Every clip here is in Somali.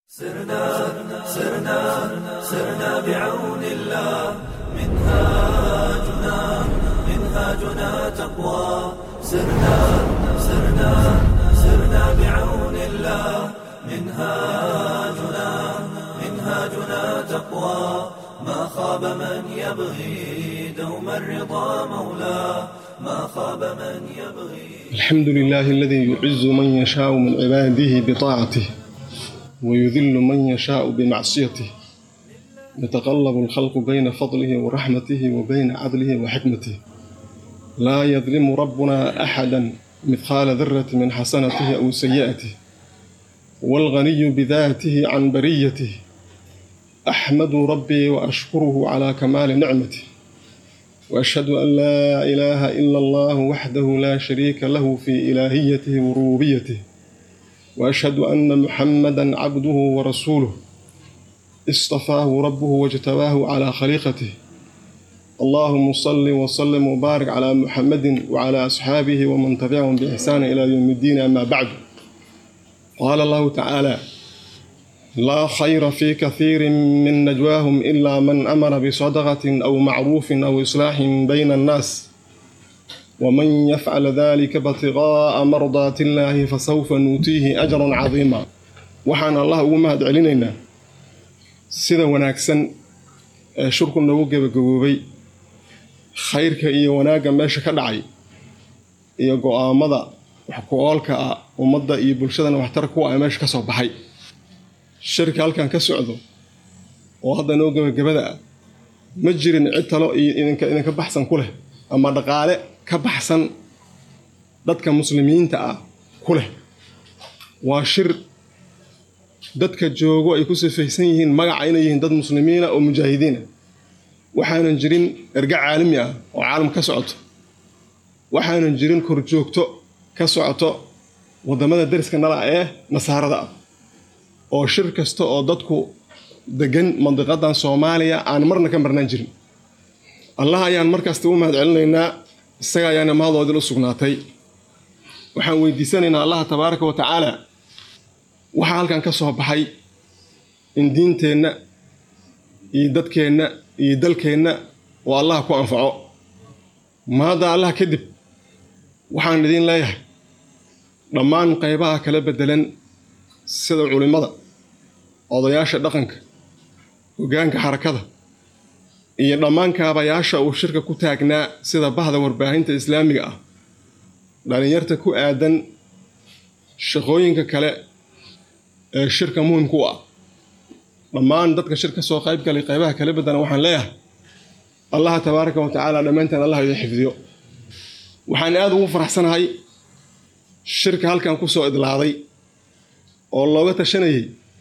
سرنا سرنا سرنا بعون الله منهاجنا منهاجنا تقوى سرنا سرنا سرنا بعون الله منهاجنا منهاجنا تقوى ما خاب من يبغي دوم الرضا مولاه ما خاب من يبغي الحمد لله الذي يعز من يشاء من عباده بطاعته ويذل من يشاء بمعصيته يتقلب الخلق بين فضله ورحمته وبين عدله وحكمته لا يظلم ربنا احدا مثقال ذره من حسنته او سيئته والغني بذاته عن بريته احمد ربي واشكره على كمال نعمته واشهد ان لا اله الا الله وحده لا شريك له في الهيته وربوبيته واشهد ان محمدا عبده ورسوله اصطفاه ربه واجتباه على خليقته اللهم صل وسلم وبارك على محمد وعلى اصحابه ومن تبعهم باحسان الى يوم الدين اما بعد قال الله تعالى لا خير في كثير من نجواهم الا من امر بصدقه او معروف او اصلاح بين الناس ومن يفعل ذلك ابتغاء مرضات الله فسوف نؤتيه أجرا عظيما waxaan allah ugu mahad celinaynaa sida wanaagsan ee shurku noogu gebagaboobay khayrka iyo wanaagga meesha ka dhacay iyo go-aamada wax ku-oolka ah ummadda iyo bulshadana waxtar kuwa ay meesha ka soo baxay shirka halkan ka socdo oo hadda noo gebagabada ah ma jirin cid talo iyo idinka idinka baxsan ku leh ama dhaqaale ka baxsan dadka muslimiinta ah ku leh waa shir dadka joogo ay ku sifaysan yihiin magaca inay yihiin dad muslimiina oo mujaahidiina waxaanan jirin erga caalami ah oo caalam ka socoto waxaanan jirin korjoogto ka socoto waddamada dariska nala ee nasaarada ah oo shir kasta oo dadku degan mandiqadan soomaaliya aan marna ka marnaan jirin allah ayaan markasta u mahad celinaynaa isaga ayaana mahadooodil u sugnaatay waxaan weydiisanaynaa allaha tabaaraka wa tacaala waxaa halkan ka soo baxay in diinteenna iyo dadkeenna iyo dalkeenna oo allah ku anfaco maadda allah kadib waxaan idiin leeyahay dhammaan qaybaha kala beddelan sida culimmada odayaasha dhaqanka hoggaanka xarakada iyo dhammaan kaabayaasha uu shirka ku taagnaa sida bahda warbaahinta islaamiga ah dhalinyarta ku aadan shaqooyinka kale ee shirka muhimka u ah dhammaan dadka shir ka soo qayb galay qaybaha kala bedana waxaan leeyahay allaha tabaaraka wa tacaala dhammaanteen allah idin xifdiyo waxaan aada ugu faraxsanahay shirka halkan ku soo idlaaday oo looga tashanayay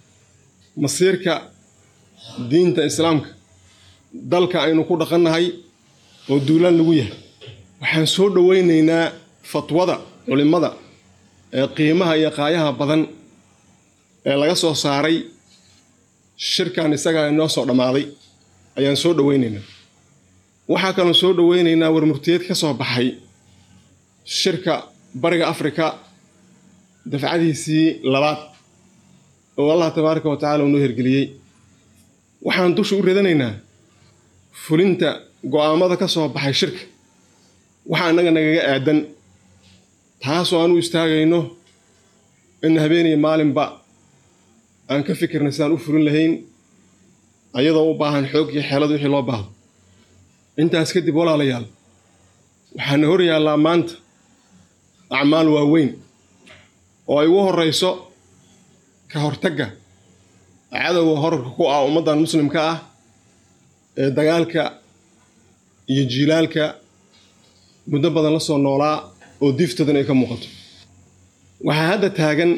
masiirka diinta islaamka dalka aynu ku dhaqannahay oo duulaan lagu yahay waxaan soo dhoweynaynaa fatwada culimmada ee qiimaha iyo qaayaha badan ee laga soo saaray shirkan isagaa inoo soo dhammaaday ayaan soo dhoweynaynaa waxaa kaloo soo dhoweynaynaa warmurtiyeed ka soo baxay shirka bariga afrika dafcadiisii labaad oo allah tabaaraka wa tacala uu noo hirgeliyey waxaan dusha u radanaynaa fulinta go-aamada ka soo baxay shirka waxaa annaga nagaga aadan taasoo aan u istaagayno in habeeniyo maalinba aan ka fikirna sidaan u fulin lahayn ayadoo u baahan xoog iyo xeelad wixii loo baahdo intaas kadib walaalayaal waxaana hor yaallaa maanta acmaal waaweyn oo ay ugu horrayso ka hortagga cadowga horarka ku ah ummaddan muslimka ah ee dagaalka iyo jiilaalka muddo badan la soo noolaa oo diiftoodan ay ka muuqato waxaa hadda taagan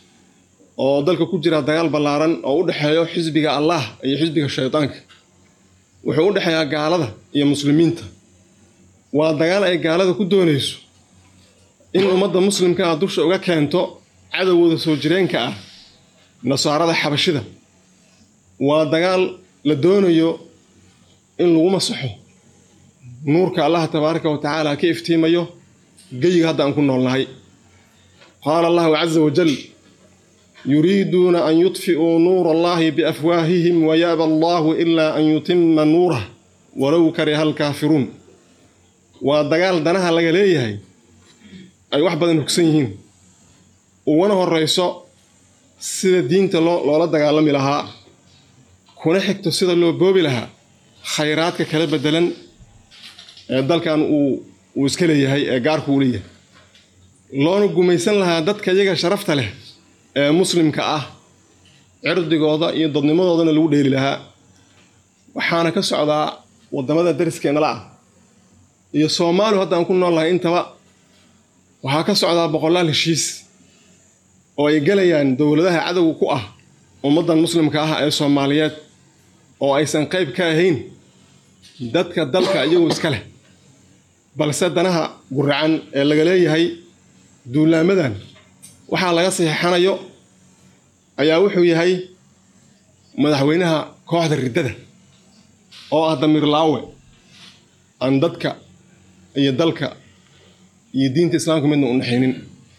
oo dalka ku jira dagaal ballaaran oo u dhexeeyo xisbiga allah iyo xisbiga shaydaanka wuxuu u dhexeeyaa gaalada iyo muslimiinta waa dagaal ay gaalada ku doonayso in ummadda muslimka ah dusha uga keento cadowgooda soo jireenka ah nasaarada xabashida waa dagaal la doonayo in lagu masaxo nuurka allaha tabaaraka wa tacaala ka iftiimayo geyiga hadda aan ku noolnahay qaala allahu caza wajal yuriiduuna an yudfi'uu nuura allahi biafwaahihim wayaaba allahu ilaa an yutima nuurah walow kariha alkaafiruun waa dagaal danaha laga leeyahay ay wax badan hogsan yihiin ugana horrayso sida diinta loo loola dagaalami lahaa kuna xigto sida loo boobi lahaa khayraadka kala beddelan ee dalkan uu uu iska leeyahay ee gaarku uu leeyahay loona gumaysan lahaa dadka iyaga sharafta leh ee muslimka ah cirdigooda iyo dadnimadoodana lagu dheeli lahaa waxaana ka socdaa waddamada dariskeenala ah iyo soomaaliu haddaan ku nool lahay intaba waxaa ka socdaa boqolaal heshiis oo ay gelayaan dowladaha cadowga ku ah ummaddan muslimka ah ee soomaaliyeed oo aysan qayb ka ahayn dadka dalka iyagu iska leh balse danaha guracan ee laga leeyahay duulaamadan waxaa laga saxiixanayo ayaa wuxuu yahay madaxweynaha kooxda riddada oo ah damiir laawe aan dadka iyo dalka iyo diinta islaamka midna u naxaynin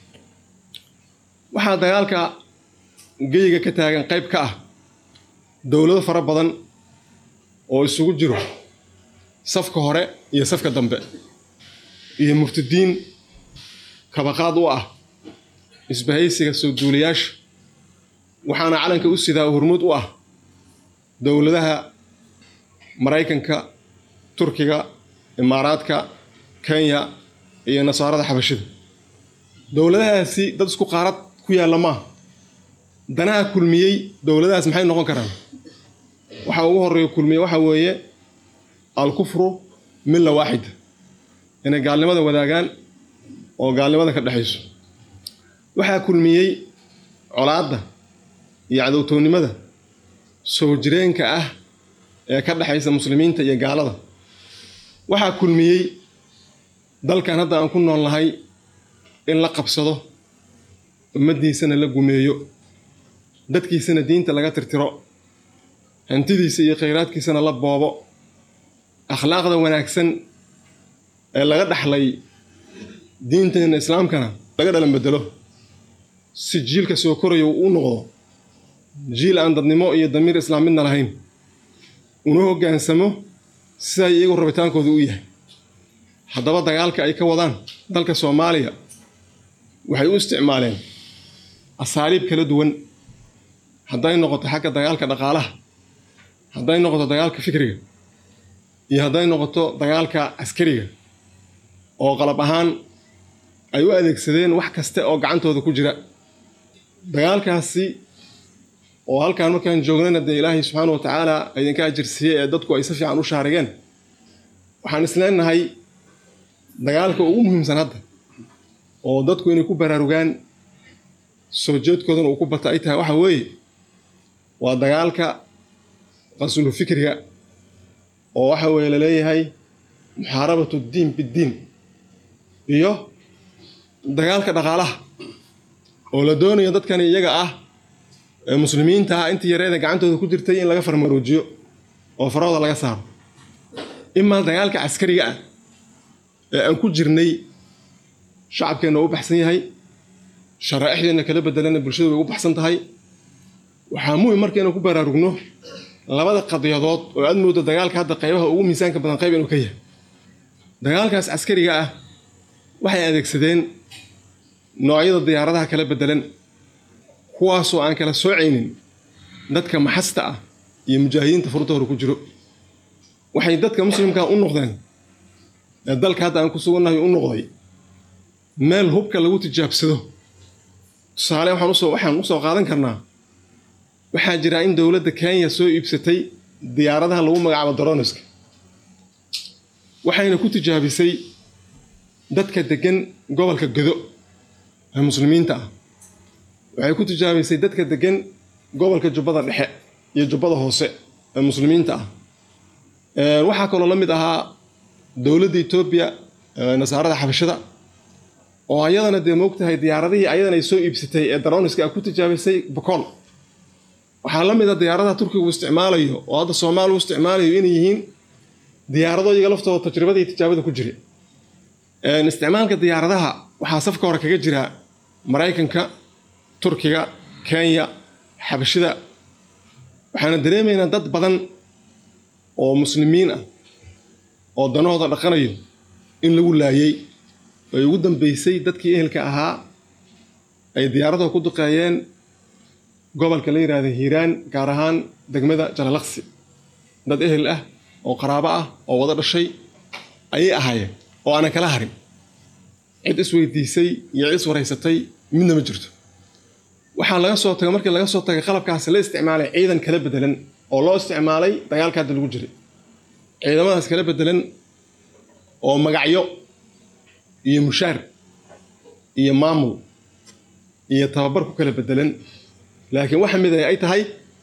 waxaa dagaalka geyga ka taagan qayb ka ah dowlado fara badan oo isugu jiro safka hore iyo safka dambe iyo murtadiin kabaqaad u ah isbahaysiga soo duulayaasha waxaana calanka u sidaa hormuud u ah dowladaha maraykanka turkiga imaaraadka kenya iyo nasaarada xabashida dowladahaasi dad isku qaarad ku yaalla maaha danaha kulmiyey dowladahaas maxay noqon karaan waxa ugu horreeya kulmiye waxa weeye alkufru milla waaxida inay gaalnimada wadaagaan oo gaalnimada ka dhexayso waxaa kulmiyey colaadda iyo cadowtoonnimada soo jireenka ah ee ka dhexaysa muslimiinta iyo gaalada waxaa kulmiyey dalkan hadda aan ku nool nahay in la qabsado ummaddiisana la gumeeyo dadkiisana diinta laga tirtiro hantidiisa iyo khayraadkiisana la boobo akhlaaqda wanaagsan ee laga dhaxlay diinteena islaamkana laga dhalan bedelo si jiilka soo koraya uu u noqdo jiil aan dadnimo iyo damiir islaam midna lahayn una hoggaansamo siday iyagu rabitaankooda u yahay haddaba dagaalka ay ka wadaan dalka soomaaliya waxay u isticmaaleen asaaliib kala duwan hadday noqoto xagga dagaalka dhaqaalaha hadday noqoto dagaalka fikriga iyo hadday noqoto dagaalka askariga oo qalab ahaan ay u adeegsadeen wax kaste oo gacantooda ku jira dagaalkaasi oo halkaan markaan joognayna dee ilaahay subxaana wa tacaala idinka ajirsiiyey ee dadku ay si fiican u shaarigeen waxaan isleenahay dagaalka ugu muhiimsan hadda oo dadku inay ku baraarugaan soo jeedkoodana uu ku bata ay tahay waxa weeye waa dagaalka qaslu fikriga oo waxa weeye laleeyahay muxaarabatu ddiin biddiin iyo dagaalka dhaqaalaha oo la doonayo dadkani iyaga ah ee muslimiinta ah intii yareeda gacantooda ku jirtay in laga farmaroojiyo oo farahooda laga saaro imaa dagaalka caskariga ah ee aan ku jirnay shacabkeenna u baxsan yahay sharaaixdeenna kala bedelana bulshadu way u baxsan tahay waxaa muhim marka inaan ku baraarugno labada qadiyadood oo aad moodo dagaalka hadda qaybaha ugu miisaanka badan qayb inuu ka yahay dagaalkaas caskariga ah waxay adeegsadeen noocyada diyaaradaha kala bedelan kuwaasoo aan kala soocaynin dadka maxasta ah iyo mujaahidiinta furta hore ku jiro waxay dadka muslimkaa u noqdeen ee dalka hadda aan ku sugannahay u noqday meel hubka lagu tijaabsado tusaale waxaan usoo waxaan usoo qaadan karnaa waxaa jira in dowladda kenya soo iibsatay diyaaradaha lagu magacaabo daroniska waxayna ku tijaabisay dadka degan gobolka godo ee muslimiinta ah waxay ku tijaabisay dadka degan gobolka jubbada dhexe iyo jubbada hoose ee muslimiinta ah waxaa kaloo la mid ahaa dowladda etoobiya nasaarada xabashada oo ayadana dee moogtahay diyaaradihii ayadana ay soo iibsatay ee daroniska a ku tijaabisay bokool waxaa la mid a diyaaradaha turkiga uu isticmaalayo oo hadda soomaaliya u isticmaalayo inay yihiin diyaarado iyaga laftooda tajribada iyo tijaabada ku jira isticmaalka diyaaradaha waxaa safka hore kaga jira maraykanka turkiga kenya xabashida waxaana dareemaynaa dad badan oo muslimiin ah oo danahooda dhaqanayo in lagu laayey ay ugu dambeysay dadkii ehelka ahaa ay diyaaradaha ku duqeeyeen gobolka la yidhaahda hiiraan gaar ahaan degmada jalalaqsi dad ehel ah oo qaraabo ah oo wada dhashay ayay ahaayeen oo aanan kala harin cid isweydiisay iyo cid iswaraysatay midna ma jirto waxaa laga soo tagay markii laga soo tagay qalabkaasi la isticmaalay ciidan kala bedelan oo loo isticmaalay dagaalka hadda lagu jiray ciidamadaas kala bedelan oo magacyo iyo mushaar iyo maamul iyo tababar ku kala bedelan laakiin waxa mid ay tahay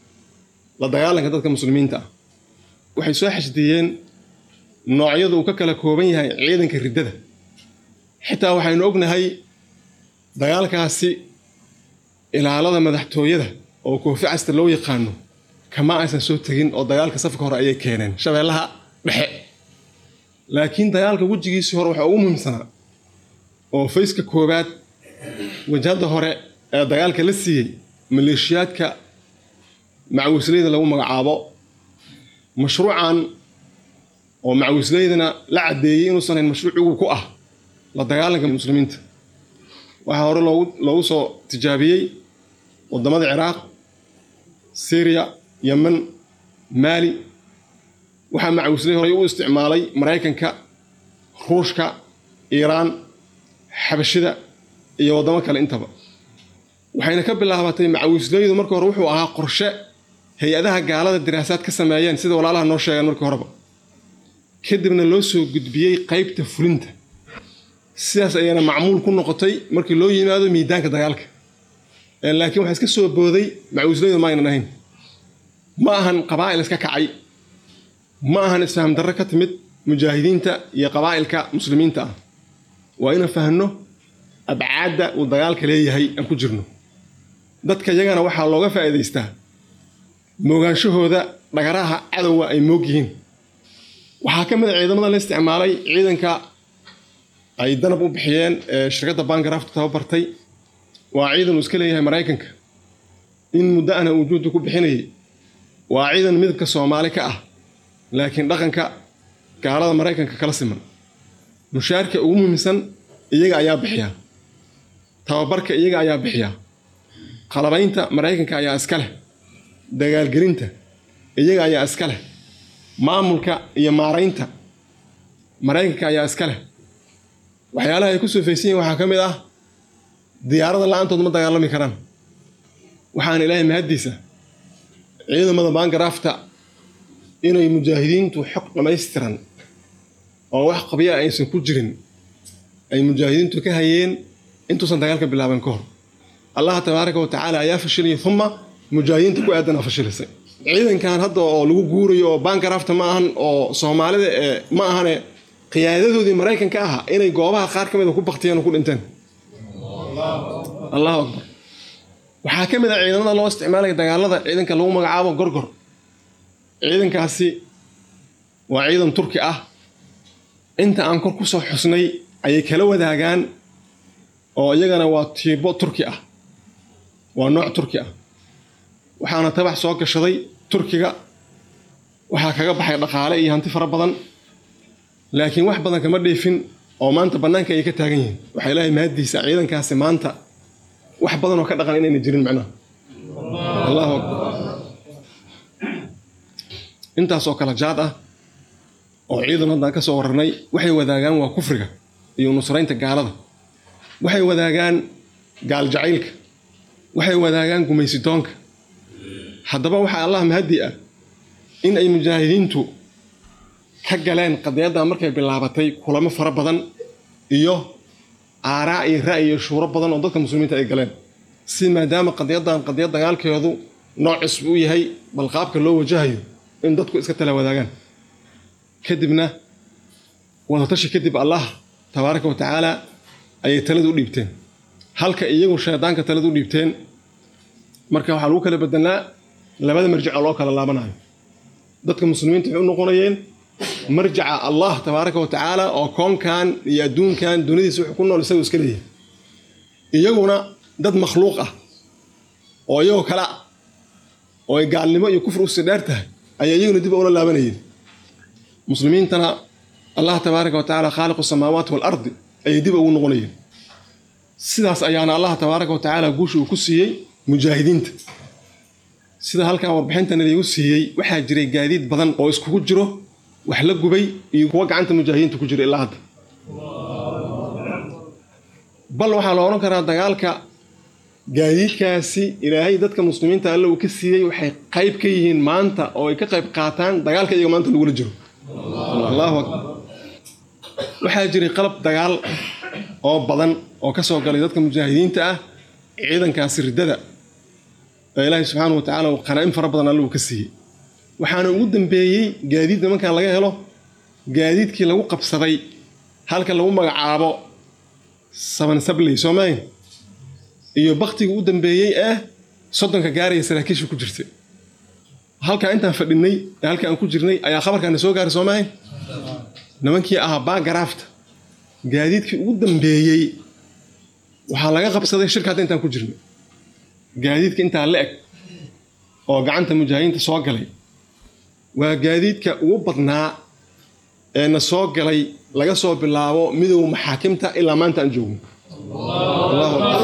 la dagaalanka dadka muslimiinta ah waxay soo xashdiyeen noocyadu uu ka kala kooban yahay ciidanka riddada xitaa waxaynu ognahay dagaalkaasi ilaalada madaxtooyada oo koofi casta loo yaqaano kama aysan soo tegin oo dagaalka safka hore ayay keeneen shabeellaha dhexe laakiin dagaalka wejigiisii hore waxaa ugu muhiimsanaa oo fayska koowaad wajhadda hore ee dagaalka la siiyey maleeshiyaadka macawisleyda lagu magacaabo mashruucan oo macawisleydana la caddeeyey inuusan hayn mashruuc ugu ku ah la dagaalanka muslimiinta waxaa hore loogu loogu soo tijaabiyey waddamada ciraaq syriya yemen maali waxaa macawisley horey u isticmaalay maraykanka ruushka iiraan xabashida iyo waddamo kale intaba waxayna ka bilaabatay macawisleydu markii hore wuxuu ahaa qorshe hay-adaha gaalada diraasaad ka sameeyeen sida walaalaha noo sheegeen markii horeba kadibna loo soo gudbiyey qaybta fulinta sidaas ayayna macmuul ku noqotay markii loo yimaado miidaanka dagaalka laakiin waxaa iska soo booday macawisleydu ma aynan ahayn ma ahan qabaa'il iska kacay ma ahan isfaham darro ka timid mujaahidiinta iyo qabaa'ilka muslimiinta ah waa inaan fahno abcaadda uu dagaalka leeyahay aan ku jirno dadka yagana waxaa looga faa'iidaystaa moogaanshahooda dhagaraha cadowga ay moog yihiin waxaa ka mid a ciidamada la isticmaalay ciidanka ay danab u bixiyeen ee shirkadda bangarafta tababartay waa ciidan uu iska leeyahay maraykanka in muddo ana uu juhdi ku bixinayay waa ciidan midabka soomaali ka ah laakiin dhaqanka gaalada maraykanka kala siman mushaarka ugu muhiimsan iyaga ayaa bixiya tababarka iyaga ayaa bixiya qalabaynta maraykanka ayaa iska leh dagaalgelinta iyaga ayaa iska leh maamulka iyo maaraynta maraykanka ayaa iska leh waxyaalaha ay ku soofaysan yihin waxaa ka mid ah diyaarada la-aantood ma dagaalami karaan waxaana ilaahay mahaddiisa ciidamada baangaraafta inay mujaahidiintu xog dhammaystiran oo wax qabya aysan ku jirin ay mujaahidiintu ka hayeen intuusan dagaalka bilaaban ka hor allah tabaaraka wa tacaala ayaa fashilaya uma mujaahidiinta ku aadanaa fashilisay ciidankan hadda oo lagu guurayo oo baangaraafta ma ahan oo soomaalida ee ma ahane qiyaadadoodii maraykanka aha inay goobaha qaar ka mida ku baktiyeen oo ku dhinteen allahu akbar waxaa ka mid a ciidamada loo isticmaalaya dagaalada ciidanka lagu magacaabo gorgor ciidankaasi waa ciidan turki ah inta aan kor ku soo xusnay ayay kala wadaagaan oo iyagana waa tiibo turki ah waa nooc turki ah waxaana tabax soo gashaday turkiga waxaa kaga baxay dhaqaale iyo hanti fara badan laakiin wax badan kama dheefin oo maanta bannaanka ayay ka taagan yihiin waxaa ilaahay mahaddiisa ciidankaasi maanta wax badan oo ka dhaqan inayna jirin macnaha allahu akbar intaas oo kale jaad ah oo ciidan haddaan ka soo wararnay waxay wadaagaan waa kufriga iyo nusraynta gaalada waxay wadaagaan gaal jacaylka waxay wadaagaan gumaysitoonka haddaba waxaa allah mahaddi ah in ay mujaahidiintu ka galeen qadiyaddan markay bilaabatay kulamo fara badan iyo aaraa iyo ra'yi iyo shuuro badan oo dadka muslimiinta ay galeen si maadaama qadiyaddan qadiyad dagaalkeedu noocis u yahay bal qaabka loo wajahayo in dadku iska tala wadaagaan kadibna wadatashi kadib allah tabaaraka wa tacaala ayay talada u dhiibteen halka iyagu shaydaanka talada u dhiibteen marka waxaa lagu kala bedelnaa labada marjic oo loo kala laabanayo dadka muslimiinta waxay u noqonayeen marjaca allah tabaaraka wa tacaala oo koonkan iyo adduunkan duniyadiisa wuxuu ku nool isagu iska leeyahay iyaguna dad makhluuq ah oo iyagoo kale ah oo ay gaalnimo iyo kufri usii dheer tahay ayaa iyaguna dib ula laabanayeen muslimiintana allah tabaaraka wa tacaala khaaliqu samaawaati waalardi ayay dib ugu noqonayeen sidaas ayaana allah tabaaraka wa tacaala guusha uu ku siiyey mujaahidiinta sida halkan warbixintan laygu siiyey waxaa jiray gaadiid badan oo iskugu jiro wax la gubay iyo kuwa gacanta mujaahidiinta ku jira ilaa hadda bal waxaa la odhan karaa dagaalka gaadiidkaasi ilaahay dadka muslimiinta alle uu ka siiyey waxay qayb ka yihiin maanta oo ay ka qayb qaataan dagaalka iyaga maanta lagula jiro allahu akbar waxaa jiray qalab dagaal oo badan oo ka soo galay dadka mujaahidiinta ah ciidankaasi riddada ee ilaahay subxaana wa tacaala uu qanaa'in fara badan alle uu ka siiyey waxaana ugu dambeeyey gaadiid nimankan laga helo gaadiidkii lagu qabsaday halka lagu magacaabo saban sabley soomayn iyo baktigii u dambeeyey ee soddonka gaaraya saraakiisha ku jirta halkaa intaan fadhinay ee halka aan ku jirnay ayaa khabarkaana soo gaaray soomahayn nimankii ahaa baagaraafta gaadiidkii ugu dambeeyey waxaa laga qabsaday shirka hadda intaan ku jirnay gaadiidka intaa la eg oo gacanta mujaahidiinta soo galay waa gaadiidka ugu badnaa ee na soo galay laga soo bilaabo midowga maxaakimta ilaa maanta aan joogno allahu akbar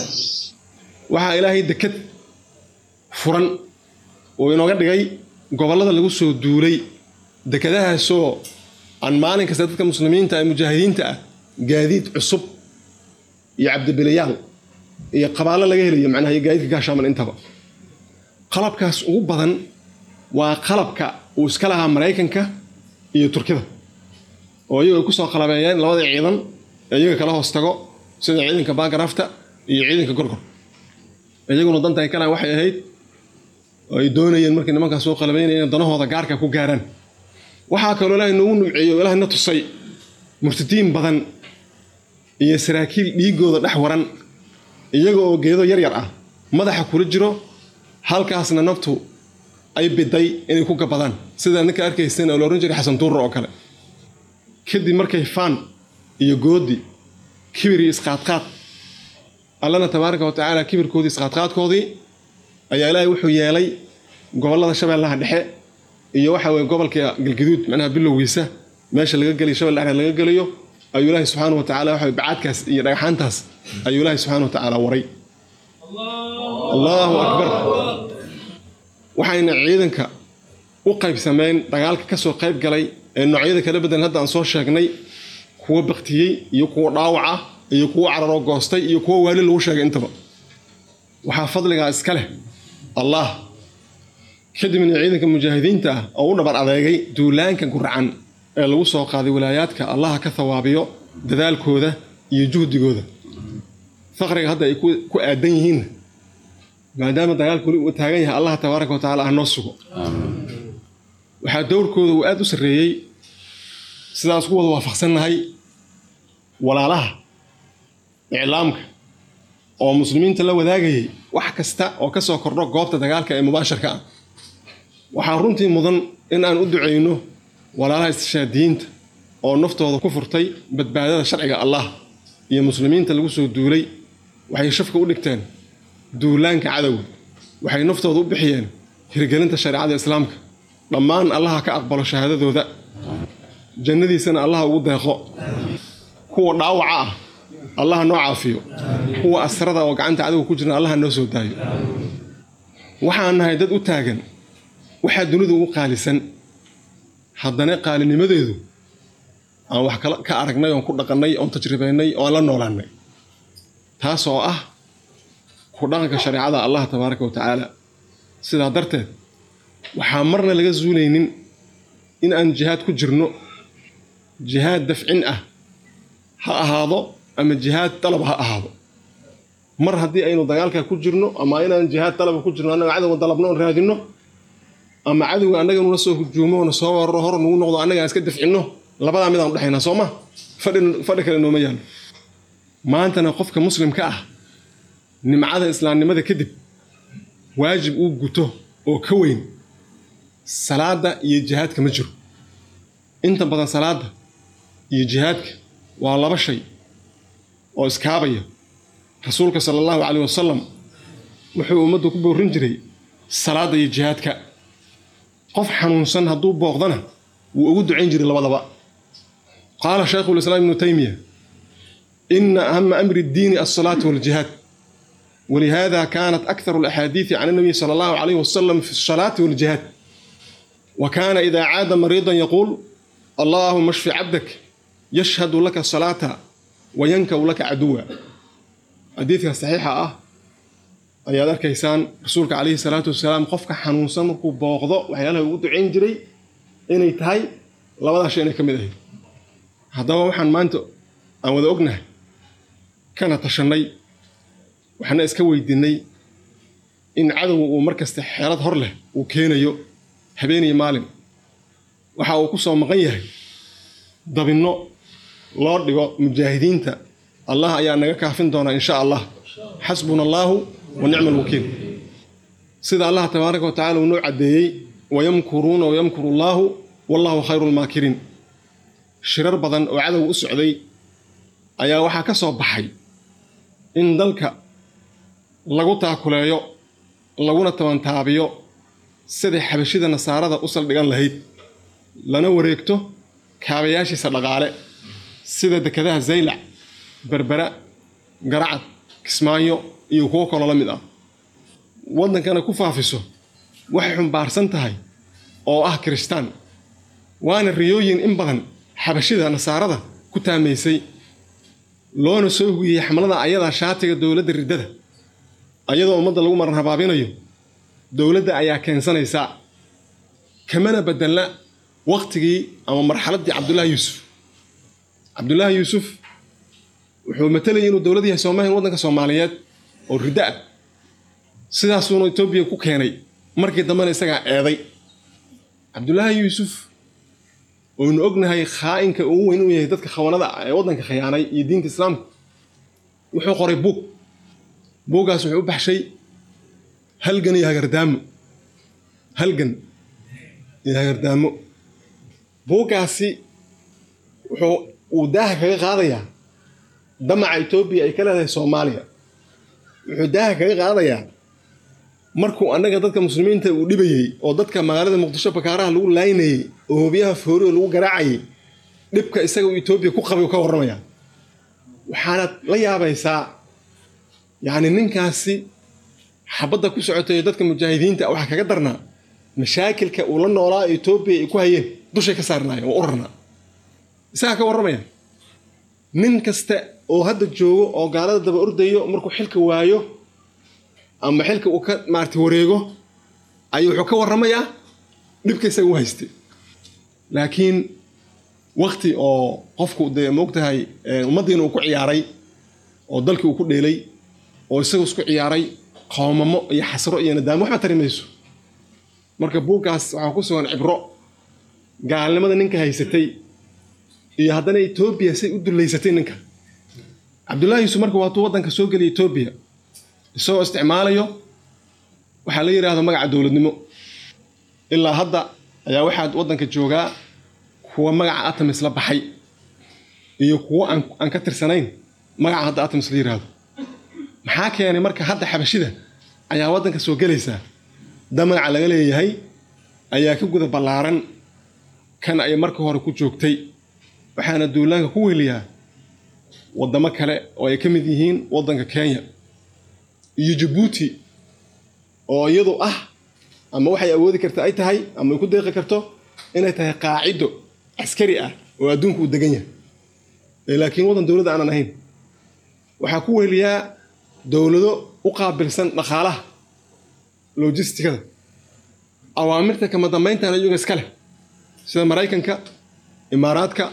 waxaa ilaahay dekad furan uu inooga dhigay gobollada lagu soo duulay dekadahaasoo aan maalin kasta dadka muslimiinta ee mujaahidiinta ah gaadiid cusub iyo cabdibilayaal iyo qabaallo laga helayo macnaha iyo gaadiidka gaashaaman intaba qalabkaas ugu badan waa qalabka uu iska lahaa maraykanka iyo turkida oo iyagu ay ku soo qalabeeyeen labada ciidan ee iyaga kala hoos tago sida ciidanka baagaraafta iyo ciidanka gorgor iyaguna danta ay kalaan waxay ahayd oo ay doonayeen markay nimankaas soo qalabeynayeen danahooda gaarka ku gaaraan waxaa kaloo ilaahay noogu numceeyey oo ilaahay na tusay murtadiin badan iyo saraakiil dhiigooda dhex waran iyaga oo geedo yar yar ah madaxa kula jiro halkaasna naftu ay biday inay ku gabadaan sida ninka arkayseen oo la ohan jiray xasan duurra oo kale kadib markay faan iyo goodi kibir iyo isqaadqaad allana tabaaraka wa tacaala kibirkoodii isqaadqaadkoodii ayaa ilaahay wuxuu yeelay gobollada shabeellaha dhexe iyo waxa weye gobolka galgaduud macnaha bilowgiisa meesha laga geliyo shabel dhexreed laga geliyo ayuu ilaahay subxaana wa tacala waxa bacaadkaas iyo dhagaxaantaas ayuu ilaahay subxaana wa tacaala waray allahu akbar waxayna ciidanka u qaybsameen dagaalka kasoo qayb galay ee noocyada kala badan hadda aan soo sheegnay kuwa baktiyey iyo kuwa dhaawaca iyo kuwa cararoo goostay iyo kuwa waali lagu sheegay intaba waxaa fadligaa iska leh allah kadibna ciidanka mujaahidiinta ah oo u dhabar adeegay duulaanka guracan ee lagu soo qaaday walaayaadka allaha ka thawaabiyo dadaalkooda iyo juhdigooda faqriga hadda ay ku aadan yihiin maadaama dagaalku weli uu taagan yahay allah tabaaraka wa tacala ah noo sugo waxaa dowrkooda uu aada u sarreeyey sidaas ku wada waafaqsannahay walaalaha iclaamka oo muslimiinta la wadaagayay wax kasta oo ka soo kordho goobta dagaalka ee mubaasharka ah waxaa runtii mudan in aan u ducayno walaalaha istishaadiyiinta oo naftooda ku furtay badbaadada sharciga allah iyo muslimiinta lagu soo duulay waxay shafka u dhigteen duulaanka cadowga waxay naftooda u bixiyeen hirgelinta shareecada islaamka dhammaan allaha ka aqbalo shahaadadooda jannadiisana allaha ugu deeqo kuwa dhaawaca ah allaha noo caafiyo kuwa asrada oo gacanta cadowga ku jirna allaha noo soo daayo waxaan nahay dad u taagan waxaa dunidu ugu qaalisan haddana qaalinimadeedu aan wax ka aragnay oon ku dhaqannay oon tajribaynay oon la noolaannay taas oo ah ku dhaqanka shareecada allah tabaaraka wa tacaala sidaa darteed waxaa marna laga zuulaynin in aan jihaad ku jirno jihaad dafcin ah ha ahaado ama jihaad dalab ha ahaado mar haddii aynu dagaalka ku jirno ama inaan jihaad dalaba ku jirno annaga cadowga dalabno oon raadinno ama cadowga annaga nula soo hujuumo oona soo wararo hor nagu noqdo annaga aan iska dafcinno labadaa midaan udhexaynaa soo ma fadhi kale nooma yaallo maantana qofka muslimka ah nimcada islaamnimada kadib waajib uu guto oo ka weyn salaada iyo jihaadka ma jiro inta badan salaada iyo jihaadka waa laba shay oo iskaabaya rasuulka sala allahu caleyh wasalam wuxuu ummaddu ku boorin jiray salaadda iyo jihaadka qof xanuunsan hadduu booqdana wuu ugu ducayn jiray labadaba qaala shaykhu lislaam ibnu taymiya ina ahama amri ddiini alsalaatu waljihaad ولهذا كانت أكثر الأحاديث عن النبي صلى الله عليه وسلم في الصلاة والجهاد وكان إذا عاد مريضا يقول اللهم اشف عبدك يشهد لك الصلاة وينكو لك عدوا حديثك صحيحة أه ayaad arkaysaan rasuulka calayhi salaatu wasalaam qofka xanuunsan markuu booqdo waxyaalaha ugu ducayn jiray inay tahay labadaa shay inay ka mid ahayd haddaba waxaan maanta aan wada ognahay kana tashannay waxaana iska weydiinay in cadowga uu mar kasta xeelad hor leh uu keenayo habeeniyo maalin waxa uu ku soo maqan yahay dabinno loo dhigo mujaahidiinta allah ayaa naga kaafin doonaa insha allah xasbuna allaahu wa nicma alwakiil sida allah tabaaraka wa tacala uu noo caddeeyey wayamkuruuna wayamkuru allaahu wallahu khayru lmaakiriin shirar badan oo cadowga u socday ayaa waxaa ka soo baxay in dalka lagu taakuleeyo laguna tabantaabiyo siday xabashida nasaarada u saldhigan lahayd lana wareegto kaabayaashiisa dhaqaale sida dekadaha zaylac berbera garacad kismaayo iyo kuwo kaloo la mid ah waddankana ku faafiso waxay xumbaarsan tahay oo ah kiristaan waana riyooyin in badan xabashida nasaarada ku taamaysay loona soo hugiyey xamlada ayadaa shaatiga dowladda riddada ayadoo ummadda lagu maran habaabinayo dowladda ayaa keensanaysaa kamana bedelna waqtigii ama marxaladdii cabdullaahi yuusuf cabdullaahi yuusuf wuxuu matalayay inuu dowlad yahay soomaaliya waddanka soomaaliyeed oo riddo ah sidaasuuna etoobiya ku keenay markii dambena isagaa eeday cabdullaahi yuusuf oynu ognahay khaa'inka ugu weyn uu yahay dadka khawanada ah ee waddanka khiyaanay iyo diinta islaamka wuxuu qoray buug buuggaas wuxuu u baxshay halgan iyo hagardaamo halgan iyo hagardaamo buuggaasi wuxuu uu daaha kaga qaadayaa damaca etoobiya ay ka leedahay soomaaliya wuxuu daaha kaga qaadayaa markuu annaga dadka muslimiinta uu dhibayey oo dadka magaalada muqdisho bakaaraha lagu laynayey oo hoobiyaha foorioo lagu garaacayay dhibka isaga uu etoobiya ku qabay ka warramaya waxaanaad la yaabaysaa yacni ninkaasi xabadda ku socotay dadka mujaahidiinta waxaa kaga darnaa mashaakilka uu la noolaa etoobiya ay ku hayeen dushay ka saarnaayeen waa u rarnaa isagaa ka warramaya nin kasta oo hadda joogo oo gaalada daba ordayo markuu xilka waayo ama xilka uu ka maarata wareego ayuu wuxuu ka warramayaa dhibka isaga u haystay laakiin wakti oo qofku dee moogtahay ummaddiina uu ku ciyaaray oo dalkii uu ku dheelay oo isagu isku ciyaaray qoomamo iyo xasro iyo nadaamo waxba tari mayso marka buuggaas waxaa ku sugan cibro gaalnimada ninka haysatay iyo haddana etoobiya say u dullaysatay ninka cabdullaahi yuusuf marka waatuu waddanka soo geliya etoobiya isagoo isticmaalayo waxaa la yidhaahdo magaca dowladnimo ilaa hadda ayaa waxaad waddanka joogaa kuwa magaca atamis la baxay iyo kuwo aan ka tirsanayn magaca hadda atamis la yidhaahdo maxaa keenay marka hadda xabashida ayaa waddanka soo gelaysaa damaca laga leeyahay ayaa ka guda ballaaran kan ay marka hore ku joogtay waxaana duulaanka ku weliyaa waddamo kale oo ay ka mid yihiin waddanka kenya iyo jabuuti oo iyadu ah ama waxay awoodi karta ay tahay ama ay ku deeqi karto inay tahay qaacido caskari ah oo adduunku uu degan yahay laakiin waddan dowladda aanan ahayn waxaa ku weliyaa dowlado u qaabilsan dhaqaalaha logistikada awaamirta kama dambayntana iyaga iska leh sida maraykanka imaaraadka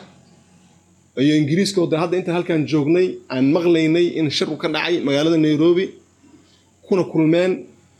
iyo ingiriiska oo de hadda intaan halkan joognay aan maqlaynay in shirku ka dhacay magaalada nairobi kuna kulmeen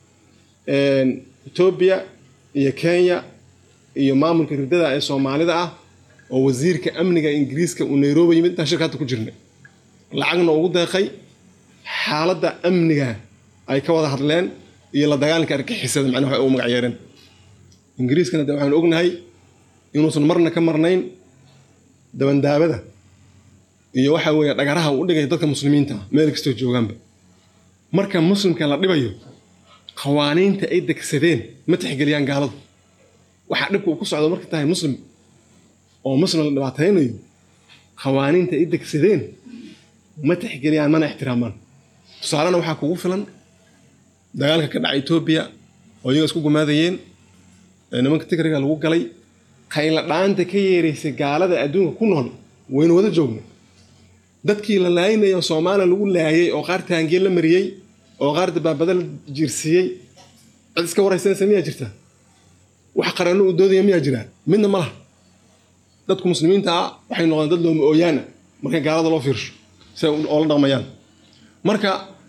etoobiya iyo kenya iyo maamulka riddada ee soomaalida ah oo wasiirka amniga ingiriiska uu nairobi yimid intaan shirka hadda ku jirnay lacagna ugu deeqay xaaladda amniga ay ka wada hadleen iyo la dagaalanka argixisada macnaha waxay ugu magac yeereen ingiriiskana de waxaanu ognahay inuusan marna ka marnayn dabandaabada iyo waxa weeye dhagaraha uu dhigay dadka muslimiinta ah meel kastoo joogaanba marka muslimka la dhibayo qawaaniinta ay degsadeen ma tixgeliyaan gaaladu waxaa dhibka uu ku socdo marka tahay muslim oo muslim la dhibaataynayo qawaaniinta ay degsadeen ma tixgeliyaan mana ixtiraamaan tusaalena waxaa kugu filan dagaalka ka dhacay etoobiya oo iyaga isku gumaadayeen ee nimanka tigriga lagu galay qayla dhaanta ka yeeraysay gaalada adduunka ku nool waynu wada joogna dadkii la laayinaya oo soomaaliya lagu laayay oo qaar taangiye la mariyey oo qaar dabaabada la jiirsiiyey cid iska waraysanaysa miyaa jirta wax qaranno uu doodaya miyaa jiraa midna ma laha dadku muslimiinta ah waxay noqdeen dad looma ooyaana markay gaalada loo fiirsho si ay oola dhaqmayaan marka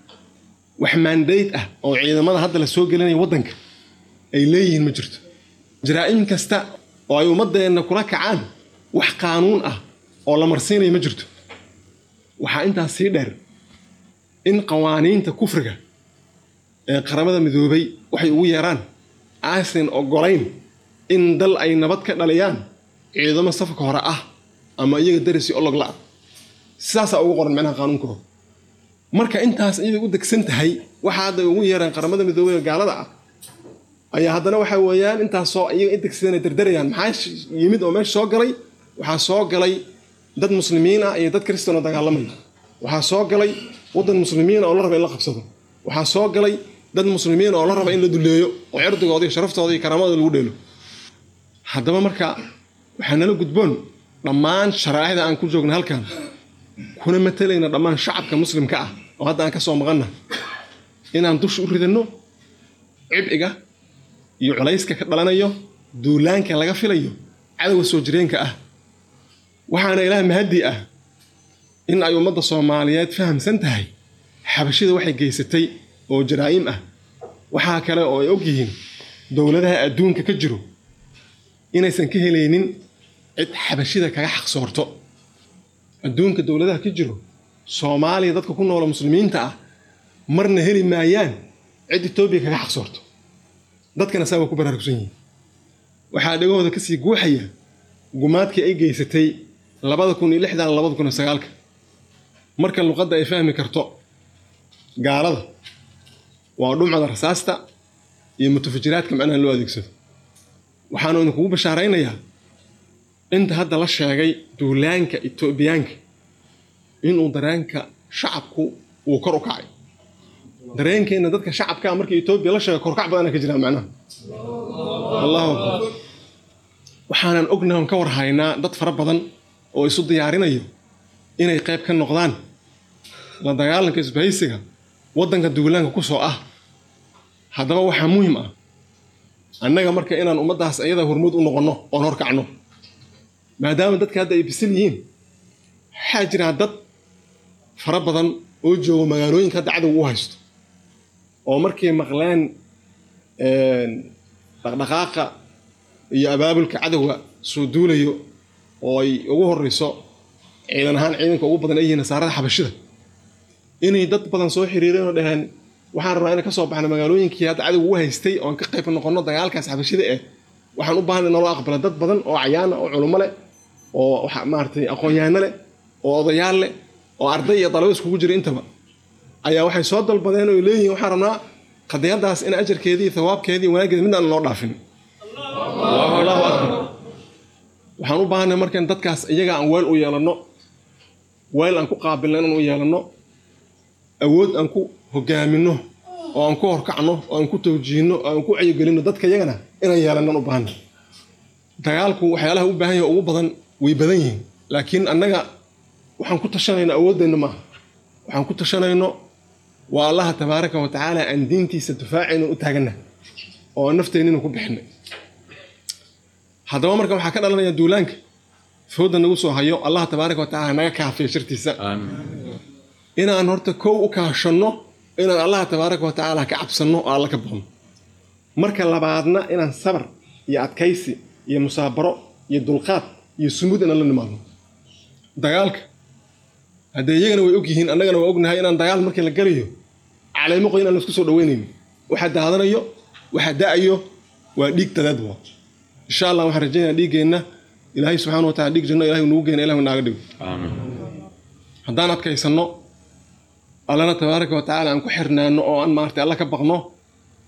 wax maandayd ah oo ciidamada hadda la soo gelinaya waddanka ay leeyihiin ma jirto jaraa'im kasta oo ay ummadeenna kula kacaan wax qaanuun ah oo la marsiinaya ma jirto waxaa intaas sii dheer in qawaaniinta kufriga ee qaramada midoobay waxay ugu yeeraan aysan ogolayn in dal ay nabad ka dhaliyaan ciidamo safka hore ah ama iyaga darisi olog la-a sidaasaa ugu qoran macnaha qaanuunkooda marka intaas iyaday u degsan tahay waxaa hadda ugu yeeraan qaramada midoobay ee gaalada ah ayaa haddana waxa weeyaan intaasoo iyaga indegsadeen ay dardarayaan maxaa yimid oo meesha soo galay waxaa soo galay dad muslimiin ah iyo dad kristan oo dagaalamaya waxaa soo galay waddan muslimiina oo la raba in la qabsado waxaa soo galay dad muslimiin oo la raba in la duleeyo oo cirdigooda iyo sharaftooda iyo karaamadooda lagu dheelo haddaba marka waxaa nala gudboon dhammaan sharaa'icda aan ku joogna halkan kuna matalayna dhammaan shacabka muslimka ah oo hadda aan ka soo maqanna inaan dusha u ridanno cibciga iyo culayska ka dhalanayo duulaanka laga filayo cadowga soo jireenka ah waxaana ilaah mahaddi ah in ay ummadda soomaaliyeed fahamsan tahay xabashida waxay geysatay oo jaraa'im ah waxaa kale oo ay og yihiin dowladaha adduunka ka jiro inaysan ka helaynin cid xabashida kaga xaqsoorto adduunka dowladaha ka jiro soomaaliya dadka ku noola muslimiinta ah marna heli maayaan cid etoobiya kaga xaqsoorto dadkana saa waa ku baraarugsan yihiin waxaa dhegahooda kasii guuxaya gumaadkii ay geysatay labada kun iyo lixdan labada kun iyo sagaalka marka luqadda ay fahmi karto gaalada waa dhumcada rasaasta iyo mutafajiraadka macnaha loo adeegsado waxaanu idinkugu bashaaraynayaa inta hadda la sheegay duulaanka etoobiyaanka inuu dareenka shacabku uu kor u kacay dareenkeenna dadka shacabkaa markii etoobiya la sheegay korkac badana ka jiraa macnaha allahu akbar waxaanan ognahay on ka warhaynaa dad fara badan oo isu diyaarinayo inay qayb ka noqdaan la dagaalanka isbahaysiga waddanka duulaanka ku soo ah haddaba waxaa muhim ah annaga marka inaan ummaddaas ayada hormuud u noqonno oon horkacno maadaama dadka hadda ay bisil yihiin waxaa jiraa dad fara badan oo joogo magaalooyinka hadda cadowga u haysto oo markay maqleen dhaqdhaqaaqa iyo abaabulka cadowga soo duulayo oo ay ugu horeyso ciidan ahaan ciidanka ugu badan ay yihiin nasaarada xabashida inay dad badan soo xiriireen oo dhaheen waxaan rabnaa inaan ka soo baxno magaalooyinkii hadda cadowga u haystay oon ka qayb noqono dagaalkaas xabashida eh waxaan u baahnay naloo aqbala dad badan oo cayaana oo culummo leh oo maaragtay aqoon-yahanno leh oo odayaal leh oo arday iyo dalabo iskugu jira intaba ayaa waxay soo dalbadeen oo leeyihiin waxaan rabnaa qadiyadaas in ajarkeedii thawaabkeedii wanaaggeeda midaan loo dhaafin allahu akbar waxaan u baahanay markaan dadkaas iyaga aan weel u yeelanno weel aan ku qaabilno inaan u yeelanno awood aan ku hogaaminno oo aan ku horkacno oo aan ku tawjiihno oo aan ku cayogelinno dadka iyagana inaan yeelannan u baahanay dagaalku waxyaalaha u baahan yahay ugu badan way badan yihiin laakiin annaga waxaan ku tashanayno awooddeenna maaha waxaan ku tashanayno waa allaha tabaaraka wa tacaala aan diintiisa difaacayno u taaganna oo aan nafteennina ku bixinay haddaba marka waxaa ka dhalanaya duulaanka fooda nagu soo hayo allah tabaaraka wa tacala naga kaafiya shartiisa inaan horta kow u kaashanno inaan allah tabaaraka wa tacaala ka cabsanno oo alla ka baqno marka labaadna inaan sabar iyo adkaysi iyo musaabaro iyo dulqaad iyo sumud inaan la nimaadno dagaalka haddee iyagana way og yihiin annagana waa ognahay inaan dagaal markii la galayo caleemo qoy inaan laisku soo dhaweynayno waxa daadanayo waxa da-ayo waa dhiig dadaad waa insha allah waxaan rajaynaya dhiiggeenna ilaahay subxana wa tacala dhiig janno ilahay nugu geena ilah naaga dhigo haddaan adkaysanno allana tabaaraka wa tacala aan ku xirnaano oo aan maartay alla ka baqno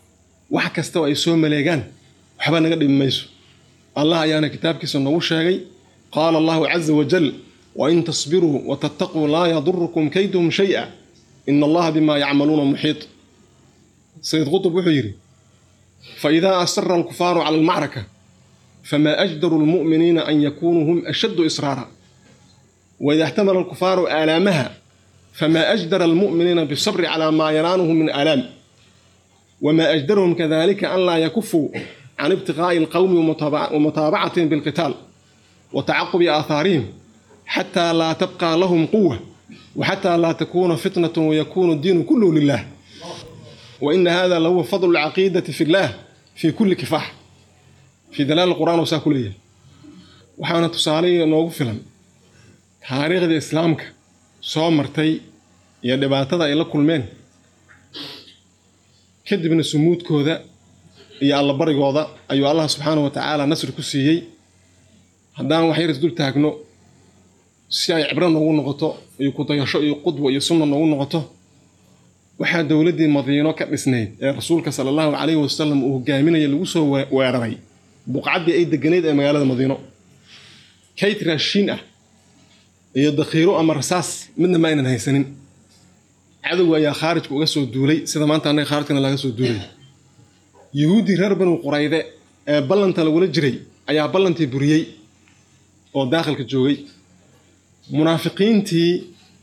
wax kastaba ay soo maleegaan waxba naga dhimi mayso allah ayaana kitaabkiisa noogu sheegay qaala allahu caza wajal wain tasbiruu watattaquu laa yadurukum kayduhum shay'a ina allaha bimaa yacmaluuna muxiit sayid qutub wuxuu yidhi faidaa asara alkufaaru cala almacraka famaa ajdaru lmu'miniina an yakunuu hum ashaddu israara waida اxtamala alkufaaru aalaamaha famaa ajdara almu'miniina bisabri calaa maa yanaanuhum min aalaam wamaa ajdarahum kadalika an laa yakufuu can ibtiqaa'i alqowmi wamutaabacatihim bilqitaal wa tacaqubi aahaarihim xataa laa tabqaa lahum quwa waxataa laa takuuna fitnatu wayakuunu diinu kulluhu lilah waina hada lahuwa fadlu lcaqiidati fi llah fii kulli kifaax fii dalaal qur'aan oo saa ku leeyahay waxaana tusaale noogu filan taariikhda islaamka soo martay iyo dhibaatada ay la kulmeen kadibna sumuudkooda iyo allabarigooda ayuu allah subxaana wa tacaala nasri ku siiyey haddaan wax yar isdul taagno si ay cibro noogu noqoto iyo kudayasho iyo qudwa iyo sunna noogu noqoto waxaa dowladdii madiino ka dhisnayd ee rasuulka sala allahu calayhi wasalam uu hogaaminaya lagu soo weeraray buqcaddii ay deganeyd ee magaalada madiino kayt raashiin ah iyo dakhiiro ama rasaas midna ma aynan haysanin cadowga ayaa khaarijka uga soo duulay sida maanta annaga khaarijkana laga soo duulay yuhuuddii reer banu qurayde ee ballanta lagula jiray ayaa ballantii buriyey oo daakhilka joogay munaafiqiintii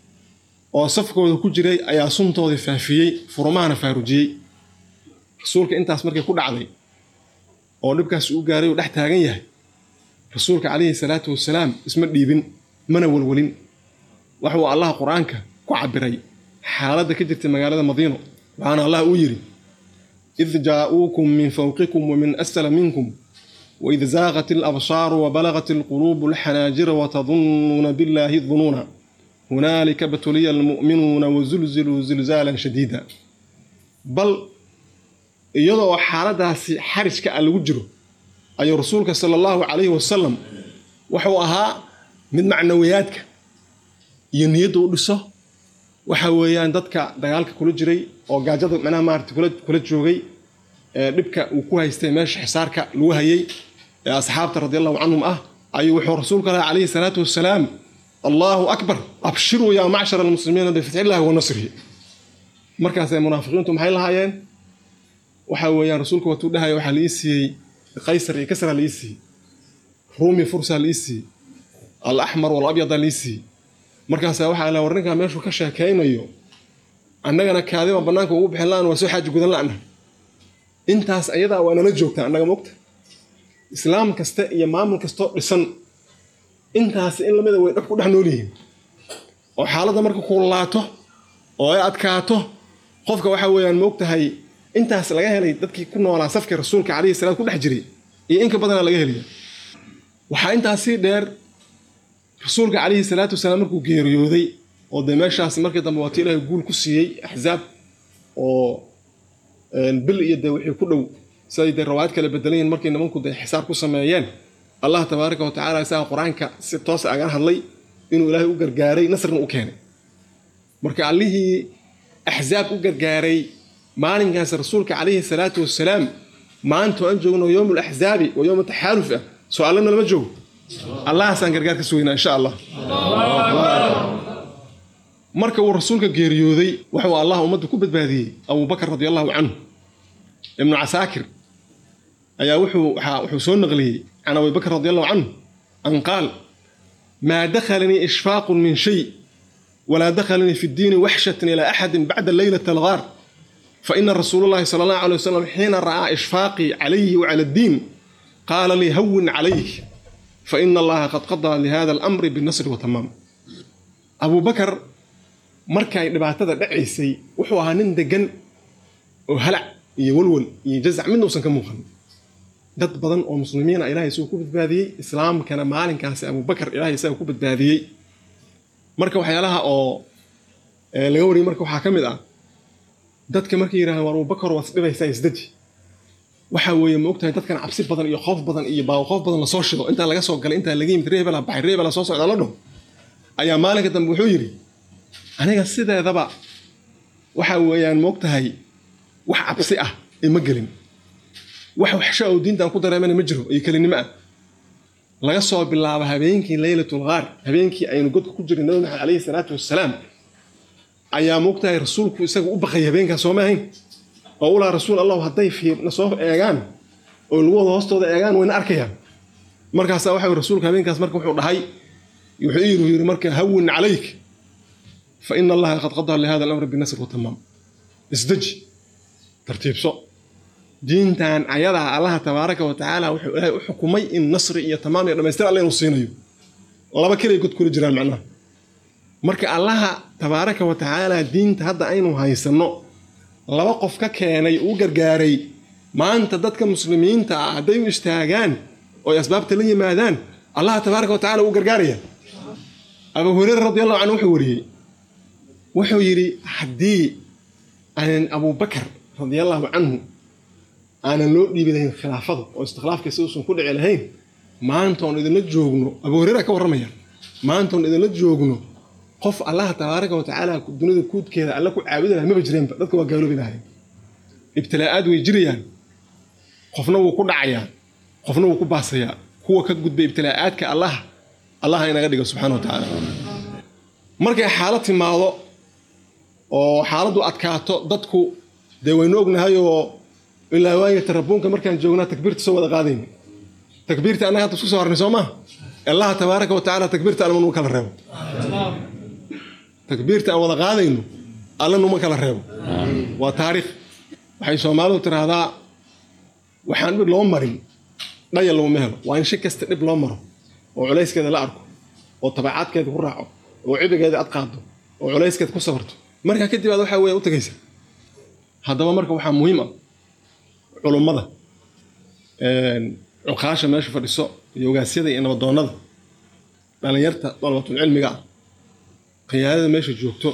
oo safkooda ku jiray ayaa suntoodii faafiyey furumahana faarujiyey rasuulka intaas markay ku dhacday oo dhibkaas u gaaray uu dhex taagan yahay rasuulka calayhi salaatu wasalaam isma dhiibin mana welwelin waxuu allah qur-aanka ku cabiray xaaladda ka jirta magaalada madiino waxaana allah uu yidhi id jaa'uukum min fawqikum wa min asfala minkum waid zaaqat alabsaaru wabalagat alquluubu alxanaajira watadunnuuna billaahi dunuuna hunaalika batuliya almu'minuuna wazulziluu zilzaalan shadiida bal iyadoo xaaladaasi xarijka ah lagu jiro ayuu rasuulka sala allahu calayhi wasalam wuxuu ahaa mid macnawiyaadka iyo niyadda u dhiso waxa weeyaan dadka dagaalka kula jiray oo gaajada macnaha maarata kula joogay ee dhibka uu ku haystay meesha xisaarka lagu hayay ee asxaabta radi allahu canhum ah ayuu wuxuu rasuulka laha calayhi salaatu wasalaam allahu akbar abshiruu yaa macshara almuslimiina bifatxillahi wa nasrihi markaasay munaafiqiintu maxay lahaayeen waxa weeyaan rasuulka watuu dhahaya waxaa la ii siiyey qaysar iyo kasra la ii siiyey ruumi fursa la ii siiyey alaxmar walabyada la ii siiyey markaasaa waxaa la war ninkaa meeshuu ka sheekaynayo annagana kaadiba bannaanka ugu bixin la-an waa soo xaaji gudan la-na intaas ayadaa waa nala joogtaa annaga mogta islaam kasta iyo maamul kastoo dhisan intaas in lamida way dhab ku dhex nool yihiin oo xaaladda marka kuulaato oo ay adkaato qofka waxa weeyaan moogtahay intaas laga helay dadkii ku noolaa safkii rasuulka calayhi salaam ku dhex jiray iyo inka badana laga helaya waxaa intaas sii dheer rasuulka calayhi salaatu wasalaam markuu geeriyooday oo dee meeshaas markii dambe waati ilaahay guul ku siiyey axzaab oo bil iyo dee wixii ku dhow siday dee rawaayad kale bedelayiin markay nimanku dee xisaab ku sameeyeen allah tabaaraka wa tacala isaga qur-aanka si toos agala hadlay inuu ilaahay u gargaaray nasrna u keenay marka allihii axzaab u gargaaray maalinkaas rasuulka calayhi salaatu wasalaam maanta aan joogno yowm laxzaabi wa yowm taxaaluf ah soo allana lama joogo allahaasaan gargaar ka sugaynaa insha allah marka uu rasuulka geeriyooday wuxuu allah ummadda ku badbaadiyey abubakar radi allahu canhu ibnu casaakir ayaa wuxuu soo naqliyey can abibakr radi allahu canhu an qaal maa dakhalanii ishfaaqun min shay walaa dakhalanii fi ddiini waxshatan ilaa axadin bacda leylata algaar faina rasuul llahi sala allahu alay wasalam xiina ra'aa ishfaaqii calayhi wacala addiin qaala lii hawin calayk faina allaha qad qadaa lihada alamri binasri watamaam abubakar markay dhibaatada dhacaysay wuxuu ahaa nin degan oo halac iyo walwal iyo jazac midna uusan ka muuqan dad badan oo muslimiina ilahay isagu ku badbaadiyey islaamkana maalinkaasi abubakar ilahay isaga ku badbaadiyey marka waxyaalaha oo laga wariyay marka waxaa ka mid ah dadka markay yidhahdeen war abubakar waad isdhibaysaa isdaji waxa weeye maogtahay dadkan cabsi badan iyo qoof badan iyo baawo qoof badan lasoo shido intaa laga soo galay intaa laga yimid reebela baxay reebela soo socda la dhaho ayaa maalinka dambe wuxuu yidhi aniga sideedaba waxa weeyaan moogtahay wax cabsi ah ima gelin wax waxsha oo diintan ku dareemana ma jiro iyo kelinimo ah laga soo bilaabo habeenkii leylatul ghaar habeenkii aynu godka ku jiray nabi maxamed calayhi salaatu wassalaam ayaa moogtahay rasuulku isaga u baqay habeenkaas sooma ahayn oo u laha rasuul allahu hadday fiirna soo eegaan oo lugooda hoostooda eegaan wayna arkayaan markaasaa waxa rasuulka habeenkaas marka wuxuu dhahay wuxuu yiri yiri marka hawin calayk fa ina allaha qad qadaa lihada alamri binasr watamaam isdeji tartiibso diintan ayadaa allaha tabaaraka wa tacaala wuxuu ilaahay u xukumay in nasri iyo tamaam iyo dhamaystir alle inuu siinayo laba kelay god kula jiraan macnaha marka allaha tabaaraka wa tacaala diinta hadda aynu haysanno laba qof ka keenay uu gargaaray maanta dadka muslimiinta ah hadday u istaagaan oo ay asbaabta la yimaadaan allaha tabaaraka wa tacala uu gargaaraya abu hureyre radi allahu canhu wuxuu wariyey wuxuu yidhi haddii aanan abubakar radi allahu canhu aanan loo dhiibi lahayn khilaafada oo istikhlaafkiisa uusan ku dhici lahayn maanta oon idinla joogno abu hureyra ka warramaya maanta oon idinla joogno qof allaha tabaaraka wa tacaala dunida kuudkeeda alla ku caabudi laha maba jireenba dadka waa gaaloobi lahayn ibtilaa'aad way jirayaan qofna wuu ku dhacayaa qofna wuu ku baasayaa kuwa ka gudbay ibtilaa'aadka allah allaha inaga dhigo subxana wa tacaala markay xaalad timaado oo xaaladdu adkaato dadku dee waynu ognahay oo ilaa waayo tarabuunka markaan joognaa takbiirta soo wada qaadayna takbiirta annaga hadda isku soo harnay soo maa allaha tabaaraka wa tacaala takbiirta alla numa kala reebo takbiirta aan wada qaadayno alla numa kala reebo waa taariikh waxay soomaalidu tiraahdaa waxaan dhib loo marin dhaya laguma helo waa in shi kasta dhib loo maro oo culayskeeda la arko oo tabacaadkeeda ku raaco oo cibigeeda ad qaado oo culayskeeda ku safarto markaa kadib aad waxaa weya u tagaysa haddaba marka waxaa muhiim ah culummada cuqaasha meesha fadhiso iyo ogaasyada iyo nabadoonnada dhallinyarta dalabatul cilmiga ah khiyaanada meesha joogto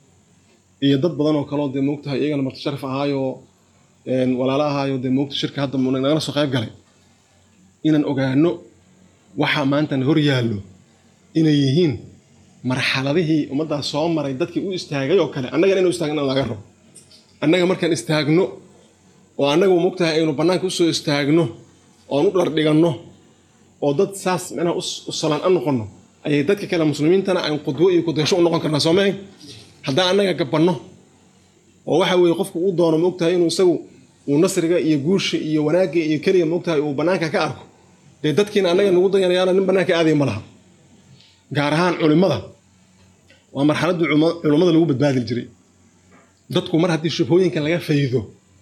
iyo dad badan oo kaleo dee moogtahay iyagana marti sharaf ahaayoo walaala ahaayo dee moogta shirka hadda nagala soo qayb galay inaan ogaano waxaa maantana hor yaallo inay yihiin marxaladihii ummaddaas soo maray dadkii u istaagay oo kale annagana inu istaagna laga rabo annaga markaan istaagno oo annaga moogtahay aynu bannaanka usoo istaagno oon u dhardhiganno oo dad saas micnaha u salaan a noqonno ayay dadka kale muslimiintana aan qudwo iyo kudaysho u noqon karnaa soo mahay haddaan annaga gabanno oo waxa weeye qofku uu doono moogtahay inuu isagu uu nasriga iyo guusha iyo wanaagga iyo keliya moogtahay uu bannaanka ka arko dee dadkiina annaga nagu dayanayaana nin bannaanka aadaya ma laha gaar ahaan culimmada waa marxaladdii culummada lagu badbaadi jiray dadku mar haddii shubhooyinka laga faydo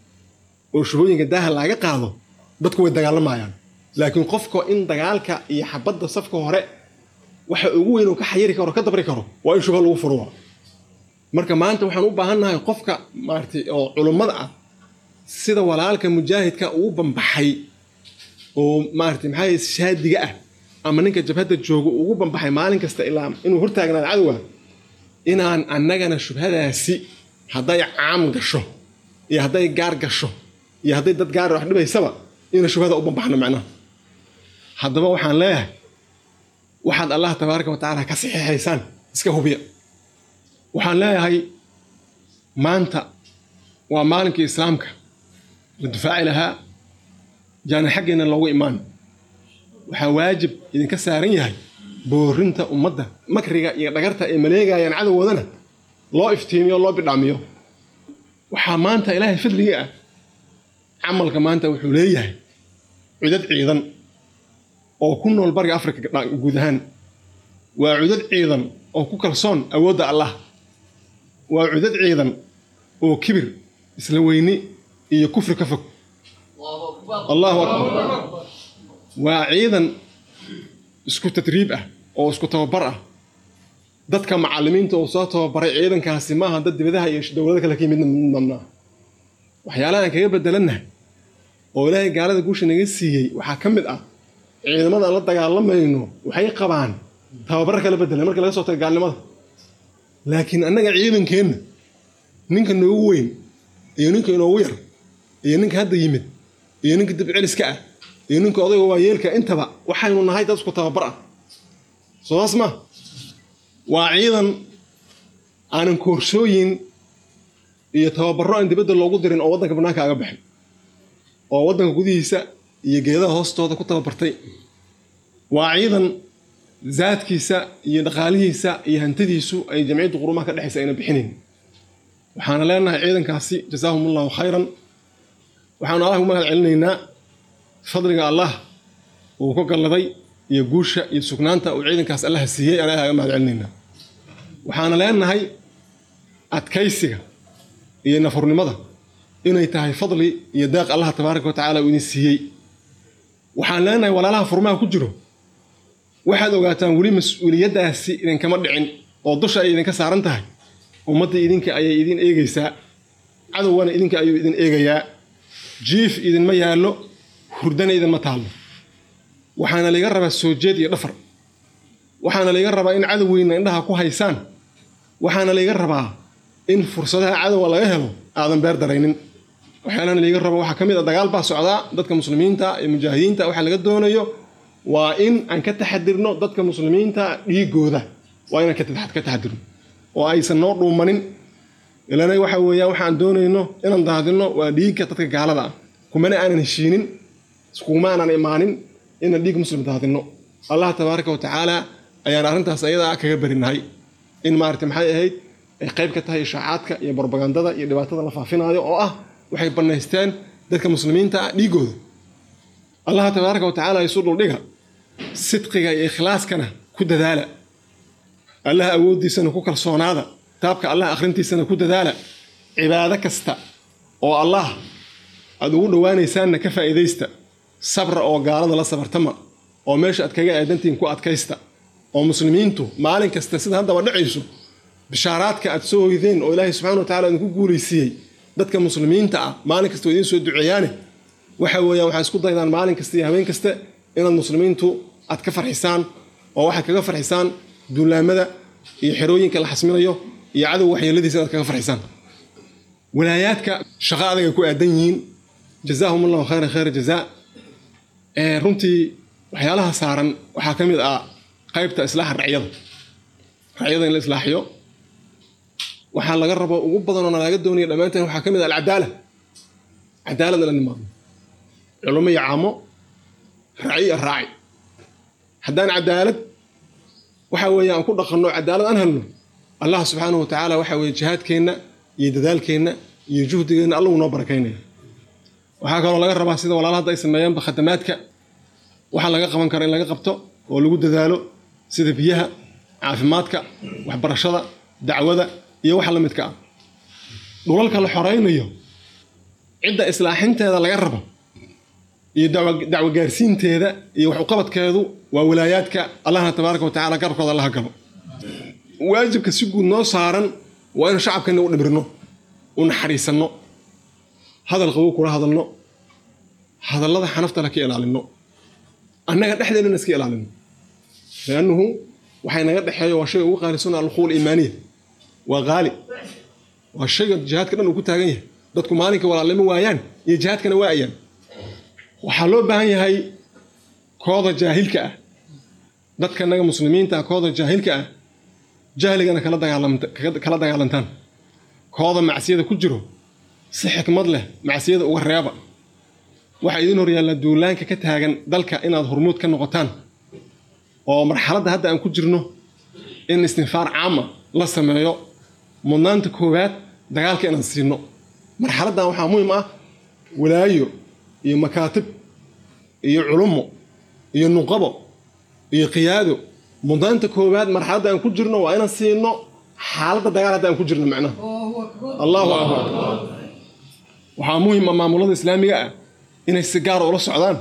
oo shubhooyinka daaha laga qaado dadku way dagaalamayaan laakiin qofka in dagaalka iyo xabadda safka hore waxa ugu weyn oo ka xayiri karo ka dabri karo waa in shubha lagu furwa marka maanta waxaan u baahannahay qofka maaratay oo culummada ah sida walaalka mujaahidka uu bambaxay oo maaratay maxaa shaadiga ah ama ninka jabhadda jooga ugu bambaxay maalin kasta ilaa inuu hortaagnaado cadowga inaan annagana shubhadaasi hadday caam gasho iyo hadday gaar gasho iyo hadday dad gaar wax dhibaysaba ina shubhada u bambaxno macnaha haddaba waxaan leeyahay waxaad allah tabaaraka wa tacaala ka saxiixaysaan iska hubiya waxaan leeyahay maanta waa maalinkii islaamka la difaaci lahaa jaana xaggeena loogu imaan waxaa waajib idinka saaran yahay boorinta ummadda makriga iyo dhagarta ay maleegayaan cadowgoodana loo iftiimiyo loo bidhaamiyo waxaa maanta ilaahay fadligii ah camalka maanta wuxuu leeyahay cudad ciidan oo ku nool bariga afrika guud ahaan waa cudad ciidan oo ku kalsoon awoodda allah waa cudad ciidan oo kibir isla weyni iyo kufri ka fog allahu akbar waa ciidan isku tadriib ah oo isku tababar ah dadka macallimiinta oo soo tababaray ciidankaasi maaha dad dibadaha iyo dowlado kale ka yimid mamnaa waxyaalaha aan kaga bedelannahay oo ilaahay gaalada guusha naga siiyey waxaa ka mid ah ciidamada aan la dagaalamayno waxay qabaan tababar kala bedela marka laga soo taga gaalnimada laakiin annaga ciidankeenna ninka noogu weyn iyo ninka inoogu yar iyo ninka hadda yimid iyo ninka dibceliska ah iyo ninka odayga waayeelka intaba waxaynu nahay dad isku tababar ah soodaas ma waa ciidan aanan koorsooyin iyo tababarro aan dibadda loogu dirin oo waddanka bannaanka aga baxin oo waddanka gudihiisa iyo geedaha hoostooda ku tababartay waa ciidan zaadkiisa iyo dhaqaalihiisa iyo hantidiisu ay jamciyadda qurumaha ka dhexaysa ayna bixinayn waxaana leenahay ciidankaasi jazaahum allahu khayran waxaanu allah ugu mahad celinaynaa fadliga allah uu ka galladay iyo guusha iyo sugnaanta uu ciidankaas allaha siiyey aan ilaha ga mahad celinaynaa waxaana leenahay adkaysiga iyo nafurnimada inay tahay fadli iyo deeq allah tabaaraka wa tacaala uu idin siiyey waxaan leenahay walaalaha furmaha ku jiro waxaad ogaataan weli mas-uuliyaddaasi idinkama dhicin oo dusha ay idinka saaran tahay ummadda idinka ayay idin eegaysaa cadowgana idinka ayuu idin eegayaa jiif idinma yaallo hurdana idinma taallo waxaana layga rabaa soo jeed iyo dhafar waxaana layga rabaa in cadowgeyna indhaha ku haysaan waxaana layga rabaa in fursadaha cadowga laga helo aadan beer daraynin waxyaalana layga rabo waxaa ka mid a dagaal baa socdaa dadka muslimiinta iyo mujaahidiinta waxaa laga doonayo waa in aan ka taxadirno dadka muslimiinta dhiigooda waa inaan ka taxadirno oo aysan noo dhuumanin ilana waxa weeyaan waxaan doonayno inaan daadino waa dhiigga dadka gaalada ah kumana aanan heshiinin kuma aanan imaanin inaan dhiig muslim daadino allah tabaaraka wa tacaala ayaan arrintaas ayadaa kaga barinahay in maarata maxay ahayd ay qayb ka tahay ishaacaadka iyo barbagandada iyo dhibaatada la faafinaayo oo ah waxay bannaysteen dadka muslimiinta ah dhiigooda allah tabaaraka wa tacaala isu dhuldhiga sidqiga iyo ikhlaaskana ku dadaala allah awooddiisana ku kalsoonaada kitaabka allah akhrintiisana ku dadaala cibaado kasta oo allah aad ugu dhowaanaysaanna ka faa'iidaysta sabra oo gaalada la sabartama oo meesha aad kaga aadantihiin ku adkaysta oo muslimiintu maalin kasta sida haddaba dhacayso bishaaraadka aad soo hoydeen oo ilaahay subxana wa tacala idinku guulaysiiyey dadka muslimiinta ah maalin kasta oo idiin soo duceeyaane waxa weeyaan waxaa isku daydaan maalin kasta iyo habeen kasta inaad muslimiintu aad ka farxisaan oo waxaad kaga farxisaan duulaamada iyo xerooyinka la xasminayo iyo cadow waxyeeladiisa inaad kaga farxisaan walaayaadka shaqo adagay ku aadan yihiin jazaahum allahu khayran khayra jazaa runtii waxyaalaha saaran waxaa ka mid ah qaybta islaaxa racyada racyada in la islaaxiyo waxaa laga rabo ugu badanoo nalaga doonaya dhammaanteen waxaa ka mid ah alcadaala cadaalad la nimaadno culummo iyo caamo raaci iyo raaci haddaan cadaalad waxa weeye aan ku dhaqanno cadaalad aan helno allah subxaanahu wa tacaala waxa weeye jihaadkeenna iyo dadaalkeenna iyo juhdigeenna allagu noo barakaynaya waxaa kaloo laga rabaa sida walaala hadda ay sameeyaanba khadamaadka waxaa laga qaban kara in laga qabto oo lagu dadaalo sida biyaha caafimaadka waxbarashada dacwada iyo waxa la midka ah dhulalka la xoraynayo cidda islaaxinteeda laga rabo iyo dacwo gaarsiinteeda iyo wax uqabadkeedu waa walaayaadka allahna tabaaraka wa tacala garabkooda allaha galo waajibka si guud noo saaran waa inu shacabkeena u dhibirno u naxariisanno hadal qabow kula hadalno hadallada xanafta la ka ilaalino annaga dhexdeennana iska ilaalino liannuhu waxay naga dhexeeyo waa shayga ugu qaalisan alquul iimaaniya waa qaali waa shayga jihaadka dhan uu ku taagan yahay dadku maalinka walaalnimo waayaan iyo jihaadkana waayaan waxaa loo baahan yahay kooda jaahilka ah dadka naga muslimiinta ah kooda jaahilka ah jahligana kala dagaalantaan kooda macsiyada ku jiro si xikmad leh macsiyada uga reeba waxaa idin horyaalla duulaanka ka taagan dalka inaad hormuud ka noqotaan oo marxaladda hadda aan ku jirno in istinfaar caama la sameeyo mudnaanta koowaad dagaalka inaan siino marxaladdan waxaa muhiim ah walaayo iyo makaatib iyo culummo iyo nuqabo iyo qiyaado mudnaanta koowaad marxaladda aan ku jirno waa inaan siino xaaladda dagaal hadda aan ku jirno macnaha allahu akbar waxaa muhiim ah maamulada islaamiga ah inay si gaara ula socdaan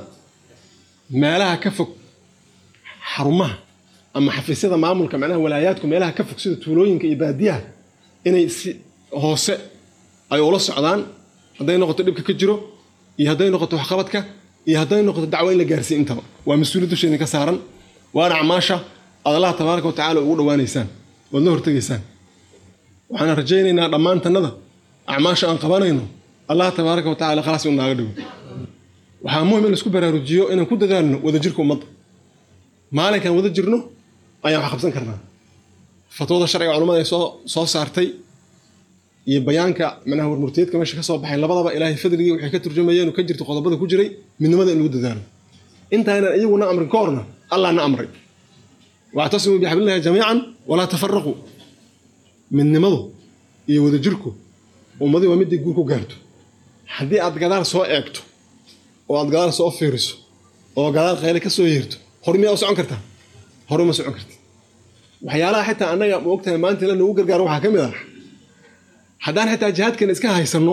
meelaha ka fog xarumaha ama xafiisyada maamulka macnaha walaayaadku meelaha ka fog sida tuulooyinka iyo baadiyaha inay si hoose ay ula socdaan hadday noqoto dhibka ka jiro iyo hadday noqoto waxqabadka iyo hadday noqoto dacwo in la gaarsiiy intaba waa mas-uuliyad dusheedin ka saaran waana acmaasha aad allaha tabaaraka wa tacala ugu dhowaanaysaan waad la hortegaysaan waxaan rajaynaynaa dhammaantannada acmaasha aan qabanayno allah tabaaraka wa tacala khalaas uu naaga dhigo waxaa muhim in laisku baraarujiyo inaan ku dadaalno wadajirka ummadda maalinkaan wada jirno ayaan wax qabsan karnaa fatwada sharciga culamada ay soo soo saartay iyo bayaanka macnaha warmurteedka meesha ka soo baxay labadaba ilaahay fadligii waxay ka turjumayeen oo ka jirta qodobada ku jiray midnimada in lagu dadaalo intaynan iyaguna amrin ka horna allah na amray wactasimuu bixablillahi jamiican walaa tafaraquu midnimadu iyo wadajirku ummadii waa midii guur ku gaarto haddii aad gadaal soo eegto oo aad gadaal soo fiiriso oo gadaal qayle ka soo yeerto hor miyaa u socon kartaa hore uma socon karti waxyaalaha xitaa annaga ma ogtahay maanta ila nagu gargaaro waxaa ka mid ah haddaan xitaa jihaadkeena iska haysanno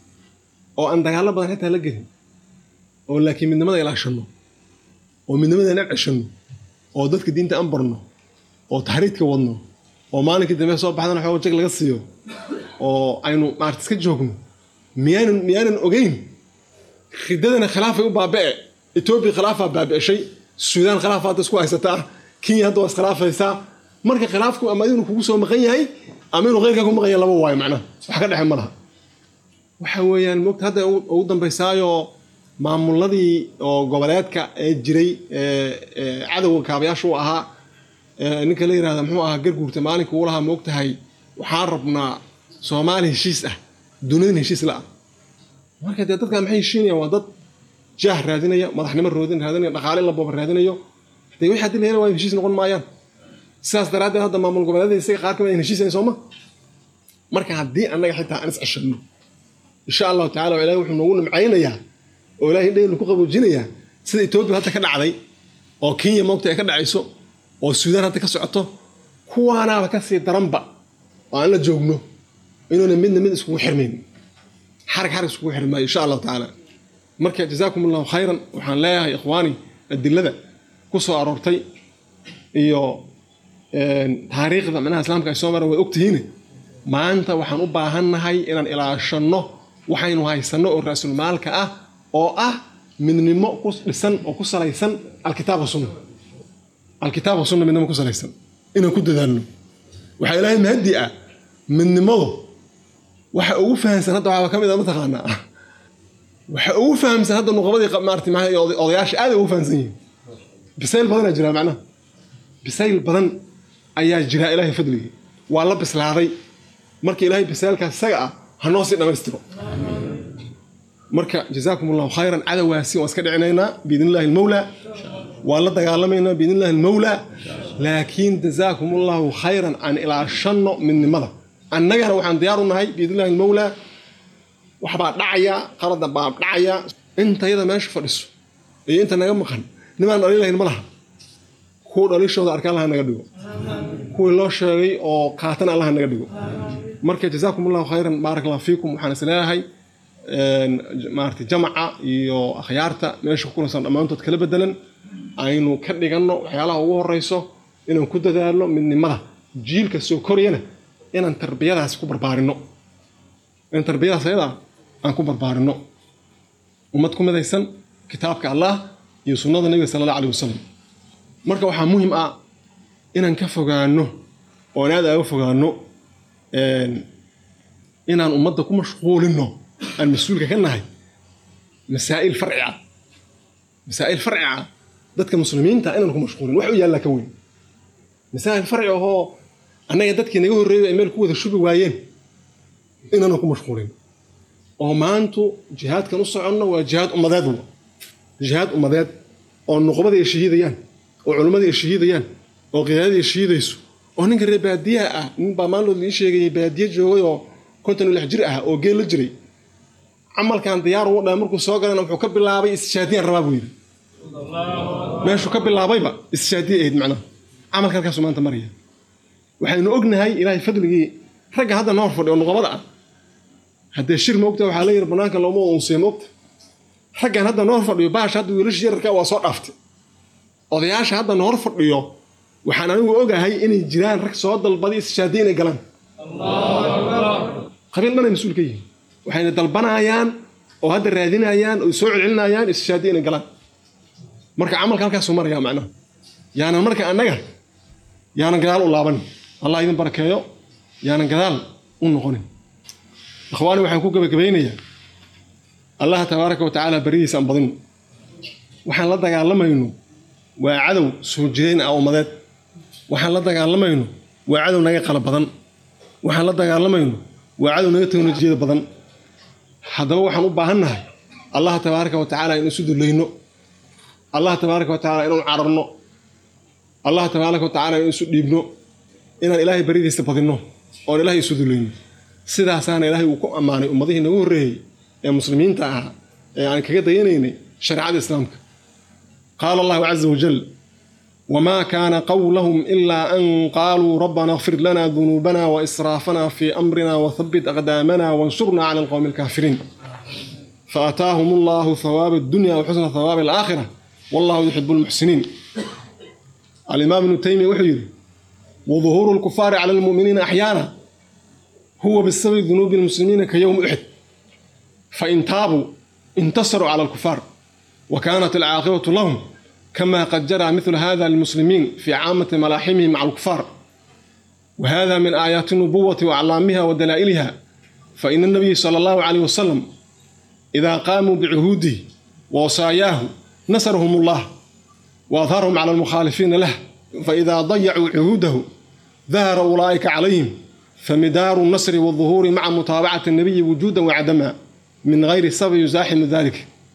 oo aan dagaallo badan xitaa la gelin oo laakiin midnimada ilaashanno oo midnimadeena ceshanno oo dadka diinta aan barno oo taxriidka wadno oo maalinkii dambe soo baxdana xooga jag laga siiyo oo aynu maarata iska joogno miyaanan miyaanan ogeyn ridadana khilaafay u baaba'e etoobiya khilaafaa baabi'eshay suudaan khilaaf hadda isku haysataa kenya hadda waa iskhilaafaysaa marka khilaafku ama inuu kugu soo maqan yahay ama inuu keyrkaa ku maqan yahay laba waayo macnaha wax ka dhexe ma laha waxa weeyaan mogta hadda ugu dambaysaayo maamuladii oo goboleedka ee jiray cadowga kaabayaasha u ahaa ninka la yirahda muxuu ahaa garguurta maalinka uu lahaa moogtahay waxaan rabnaa soomaali heshiis ah duniyadin heshiis la ah marka dee dadkan maxay heshiinayaan waa dad jaah raadinaya madaxnimo roodin raadinaya dhaqaale la booba raadinayo dee wixii haddii la hela waa heshiis noqon maayaan sidaas daraaddeed hadda maamul goboleedyada isaga qaar kamid ayn heshiisayn sooma marka haddii annaga xitaa aan is ceshanno insha allahu tacala ilahi wuxuu noogu nimcaynayaa oo ilahay dhaynu ku qaboojinayaa sida etoobiya hadda ka dhacday oo kenya moogta ay ka dhacayso oo suudaan hadda ka socoto kuwaanaaba ka sii daranba oo aan la joogno inuuna midna mid iskugu xirmayn xarag xarag iskugu xirmaayo insha allahu tacaala marka jazaakum allahu khayran waxaan leeyahay ikhwaani adilada ku soo aroortay iyo taariikhda manaha islaamka ay soo maran way ogtihiine maanta waxaan u baahannahay inaan ilaashanno waxaynu haysanno oo raasulmaalka ah oo ah midnimo ku dhisan oo ku salaysan alkitaab wasunna alkitaab wasunna midnimo ku salaysan inaan ku dadaalno waxaa ilaahay mahadi ah midnimadu waxa ugu fahamsan hadda waxaa ka mid a mataqaanaa waxa ugu fahamsan hadda nuqabadii maarata maxay odayaasha aad ugu fahamsan yihiin bisayl badanaa jira macnaha bisayl badan ayaa jira ilaahay fadligii waa la bislaaday marka ilaahay bisaylkaas isaga ah ha noo sii dhammaystiro marka jazaakum allahu khayran cadawaasi waan iska dhicinaynaa biidn illahi almawlaa waan la dagaalamaynaa biidn illahi almawlaa laakiin jazaakum allahu khayran aan ilaashanno midnimada annagana waxaan diyaar u nahay biidn illahi almawlaa waxbaa dhacaya qalada baa dhacaya intayada meesha fadhiso iyo inta naga maqan nimaan dhalin lahayn ma laha kuwa dhalishooda arka allaha naga dhigo kuwii loo sheegay oo qaatana allaha naga dhigo marka jazaakum allahu khayran baarak allah fiikum waxaan is leeyahay maarata jamaca iyo akhyaarta meesha ku kulansan dhammaantood kala bedelan aynu ka dhiganno waxyaalaha ugu horeyso inaan ku dadaalno midnimada jiilka soo korayana inaan tarbiyadaas ku barbaarinno inaan tarbiyadaas ayadaa aan ku barbaarinno ummad ku midaysan kitaabka allah iyo sunnada nabiga sala allah alayh wasalam marka waxaa muhim ah inaan ka fogaano oo aan aad aaga fogaano inaan ummadda ku mashquulino aan mas-uulka ka nahay masaa'il farci ah masaa'il farci ah dadka muslimiinta inaan ku mashquulin wax u yaallaa ka weyn masaa'il farci ahoo annaga dadkii naga horreeyay ay meel ku wada shubi waayeen inaanan ku mashquulin oo maantu jihaadkan u soconno waa jihaad ummadeed wa jihaad ummadeed oo nuqbadii ay shahiidayaan oo culimmadii ay shahiidayaan oo qiyaadadii ay shahiidayso oo ninka reer baadiyaha ah nin baa maalmood lii sheegayay baadiye joogay oo konton iyo lix jir ah oo geel la jiray camalkan diyaar ugu dhahay markuu soo galana wuxuu ka bilaabay istishaadiyaan rabaa buu yidhi meeshuu ka bilaabayba istishaadiya ahayd macnaha camalka halkaasuu maanta maraya waxaynu ognahay ilaahay fadligii ragga hadda noor fadhi oo nuqabada ah haddee shir moogta waxaa la yidhi banaanka looma unsiya moogta raggan hadda noor fadhiyo baasha hadda wiilasha yararka waa soo dhaaftay odayaasha hadda noor fadhiyo waxaan anigu ogahay inay jiraan rag soo dalbaday istishaadiya inay galaan qabiil dhanay mas-uul ka yihiin waxayna dalbanayaan oo hadda raadinayaan oo soo celcelinayaan istishaadiya inay galaan marka camalka halkaasuu maraya macnaha yaanan marka annaga yaanan gadaal u laabanin allah idin barakeeyo yaanan gadaal u noqonin ikhwaani waxaan ku gabagabaynayaa allah tabaaraka wa tacaala beridiisa aan badino waxaan la dagaalamayno waa cadow soo jireen ah ummadeed waxaan la dagaalamayno waa cadow naga qala badan waxaan la dagaalamayno waa cadow naga teknolojiyada badan haddaba waxaan u baahannahay allah tabaaraka wa tacaala in isu dulayno allah tabaaraka wa tacaala inaan cararno allah tabaaraka wa tacaala in isu dhiibno inaan ilaahay baridiisa badinno oon ilaahay isu dulayno sidaasaana ilaahay uu ku ammaanay ummadihii nagu horreeyey ee muslimiinta ahaa ee aan kaga dayanaynay shareecada islaamka qaala allahu caza wajal wamaa kaana qawlahum ilaa an qaaluu rabbana اغfir lana dunuubana waisraafana fii amrina wathabbit aqdaamana wansurnaa cala alqowmi alkaafiriin faataahum allahu thawaaba addunya waxusna thawaabi alaakhira wallahu yuxibu lmuxsiniin alimaam ibnu taymiya wuxuu yidhi waduhuuru lkufaari cala almu'miniina axyaana huwa bisababi dunuubi lmuslimiina ka yowmi uxid fain taabuu intasaruu cala alkufaar wa kaanat alcaaqibatu lahum kama qad jaraa mithlu hada lilmuslimiin fii caamati malaaximihim maca alkufaar وهذا من آيات النبوة وأعلامها ودلائلها فإن النبي صلى الله عليه وسلم إذا قاموا بعهوده ووصاياه نصرهم الله وأظهرهم على المخالفين له فإذا ضيعوا عهوده ظهر أولئك عليهم فمدار النصر والظهور مع متابعة النبي وجودا وعدما من غير سبب يزاحم ذلك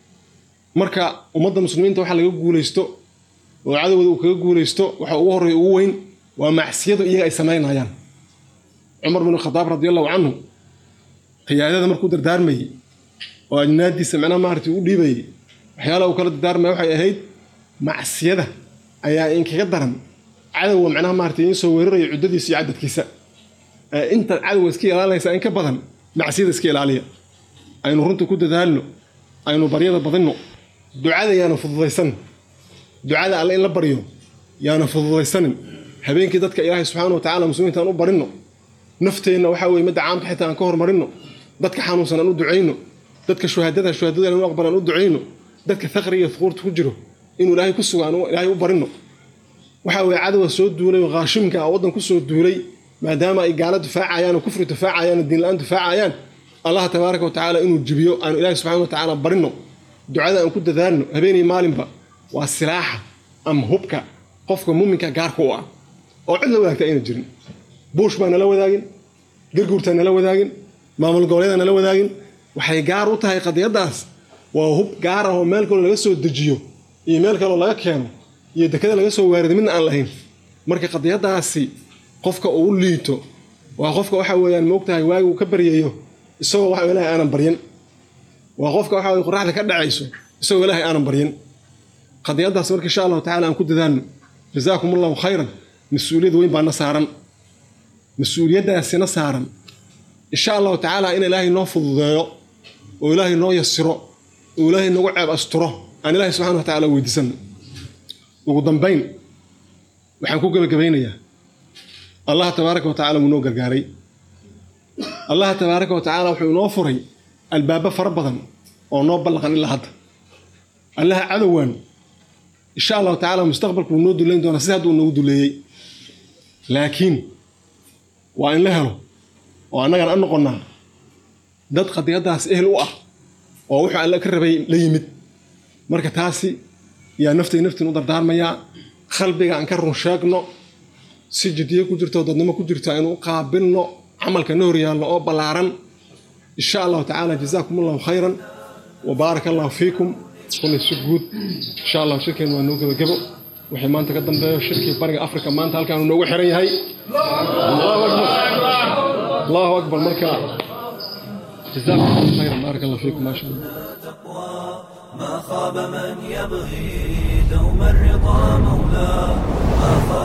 marka ummadda muslimiinta waxa laga guulaysto oo cadowda uu kaga guulaysto waxa ugu horreeya ugu weyn waa macsiyadu iyaga ay samaynayaan cumar bin khadaab radi allahu canhu qiyaadada markuu dardaarmayey oo ajnaadiisa micnaha maaragtay u dhiibayey waxyaalaha uu kala dardaarmaya waxay ahayd macsiyada ayaa inkaga daran cadowga macnaha maaragtay in soo weeraraya cuddadiisa iyo cadadkiisa intaad cadowga iska ilaalinaysaa in ka badan macsiyada iska ilaaliya aynu runta ku dadaalno aynu baryada badinno ducada yaana fududaysan ducada alle in la baryo yaana fududaysanin habeenkii dadka ilaahay subxaana wa tacala muslimiinta aan u barinno nafteenna waxaa weye midda caamka xitaa aan ka hormarinno dadka xanuunsan aan u ducayno dadka shuhaadada shuhaadada inu aqbal aan u ducayno dadka faqriga iyo fuquurta ku jiro inuu ilaahay ku sugo aan ilaahay u barinno waxaa weye cadowa soo duulay oo qaashimka ah waddan ku soo duulay maadaama ay gaalo difaacayaan oo kufri difaacayaan oo diinla-aan difaacayaan allah tabaaraka wa tacaala inuu jibiyo aanu ilaahay subxana wa tacaala barinno ducada aan ku dadaalno habeenii maalinba waa silaaxa ama hubka qofka muuminka gaarka u ah oo cid la wadaagta ayna jirin buush baa nala wadaagin garguurtaa nala wadaagin maamul goboleeda nala wadaagin waxay gaar u tahay qadiyaddaas waa hub gaar ah oo meel kaloo laga soo dejiyo iyo meel kaloo laga keeno iyo dekada laga soo waarido midna aan lahayn marka qadiyaddaasi qofka uu u liito waa qofka waxa weeyaan moogtahay waagi uu ka baryayo isagoo waxa ilaahay aanan baryan waa qofka waxa weye qoraxda ka dhacayso isagoo ilaahay aanan baryan qadiyaddaas marka insha allahu tacala aan ku dadaalno jazaakum allahu khayran mas-uuliyad weyn baana saaran mas-uuliyaddaasina saaran insha allahu tacaala in ilaahay noo fududeeyo oo ilaahay noo yasiro oo ilaahay nagu ceeb asturo aan ilaahay subxana wa tacala weydiisano ugu dambayn waxaan ku gebagabaynayaa allah tabaaraka wa tacala wuu noo gargaaray allah tabaaraka wa tacaala wuxuu inoo furay albaabo fara badan oo noo ballaqan ilaa hadda allaha cadowaan insha allahu tacala mustaqbalku wuu noo duleyn doonaa sida hadda uu noogu duleeyey laakiin waa in la helo oo annagan an noqonnaa dad qadiyaddaas ehel u ah oo wuxuu alle ka rabay la yimid marka taasi yaa naftay naftiin u dardaarmayaa qalbiga aan ka run sheegno si jiddiyo ku jirto oo dadnimo ku jirto aynu u qaabilno camalka na horyaallo oo ballaaran insha allahu tacaala jazaakum allahu khayran wa baaraka allahu fiikum kulay si guud insha allahu shirkeen waa noo gebagebo waxay maanta ka dambeeyo shirkii bariga afrika maanta halkaanu noogu xiran yahay allahu akbar allahu akbar marka jazaakum allahu khayran baaraka allahu fiikum maasha allah ما خاب من يبغي دوم الرضا مولاه ما خاب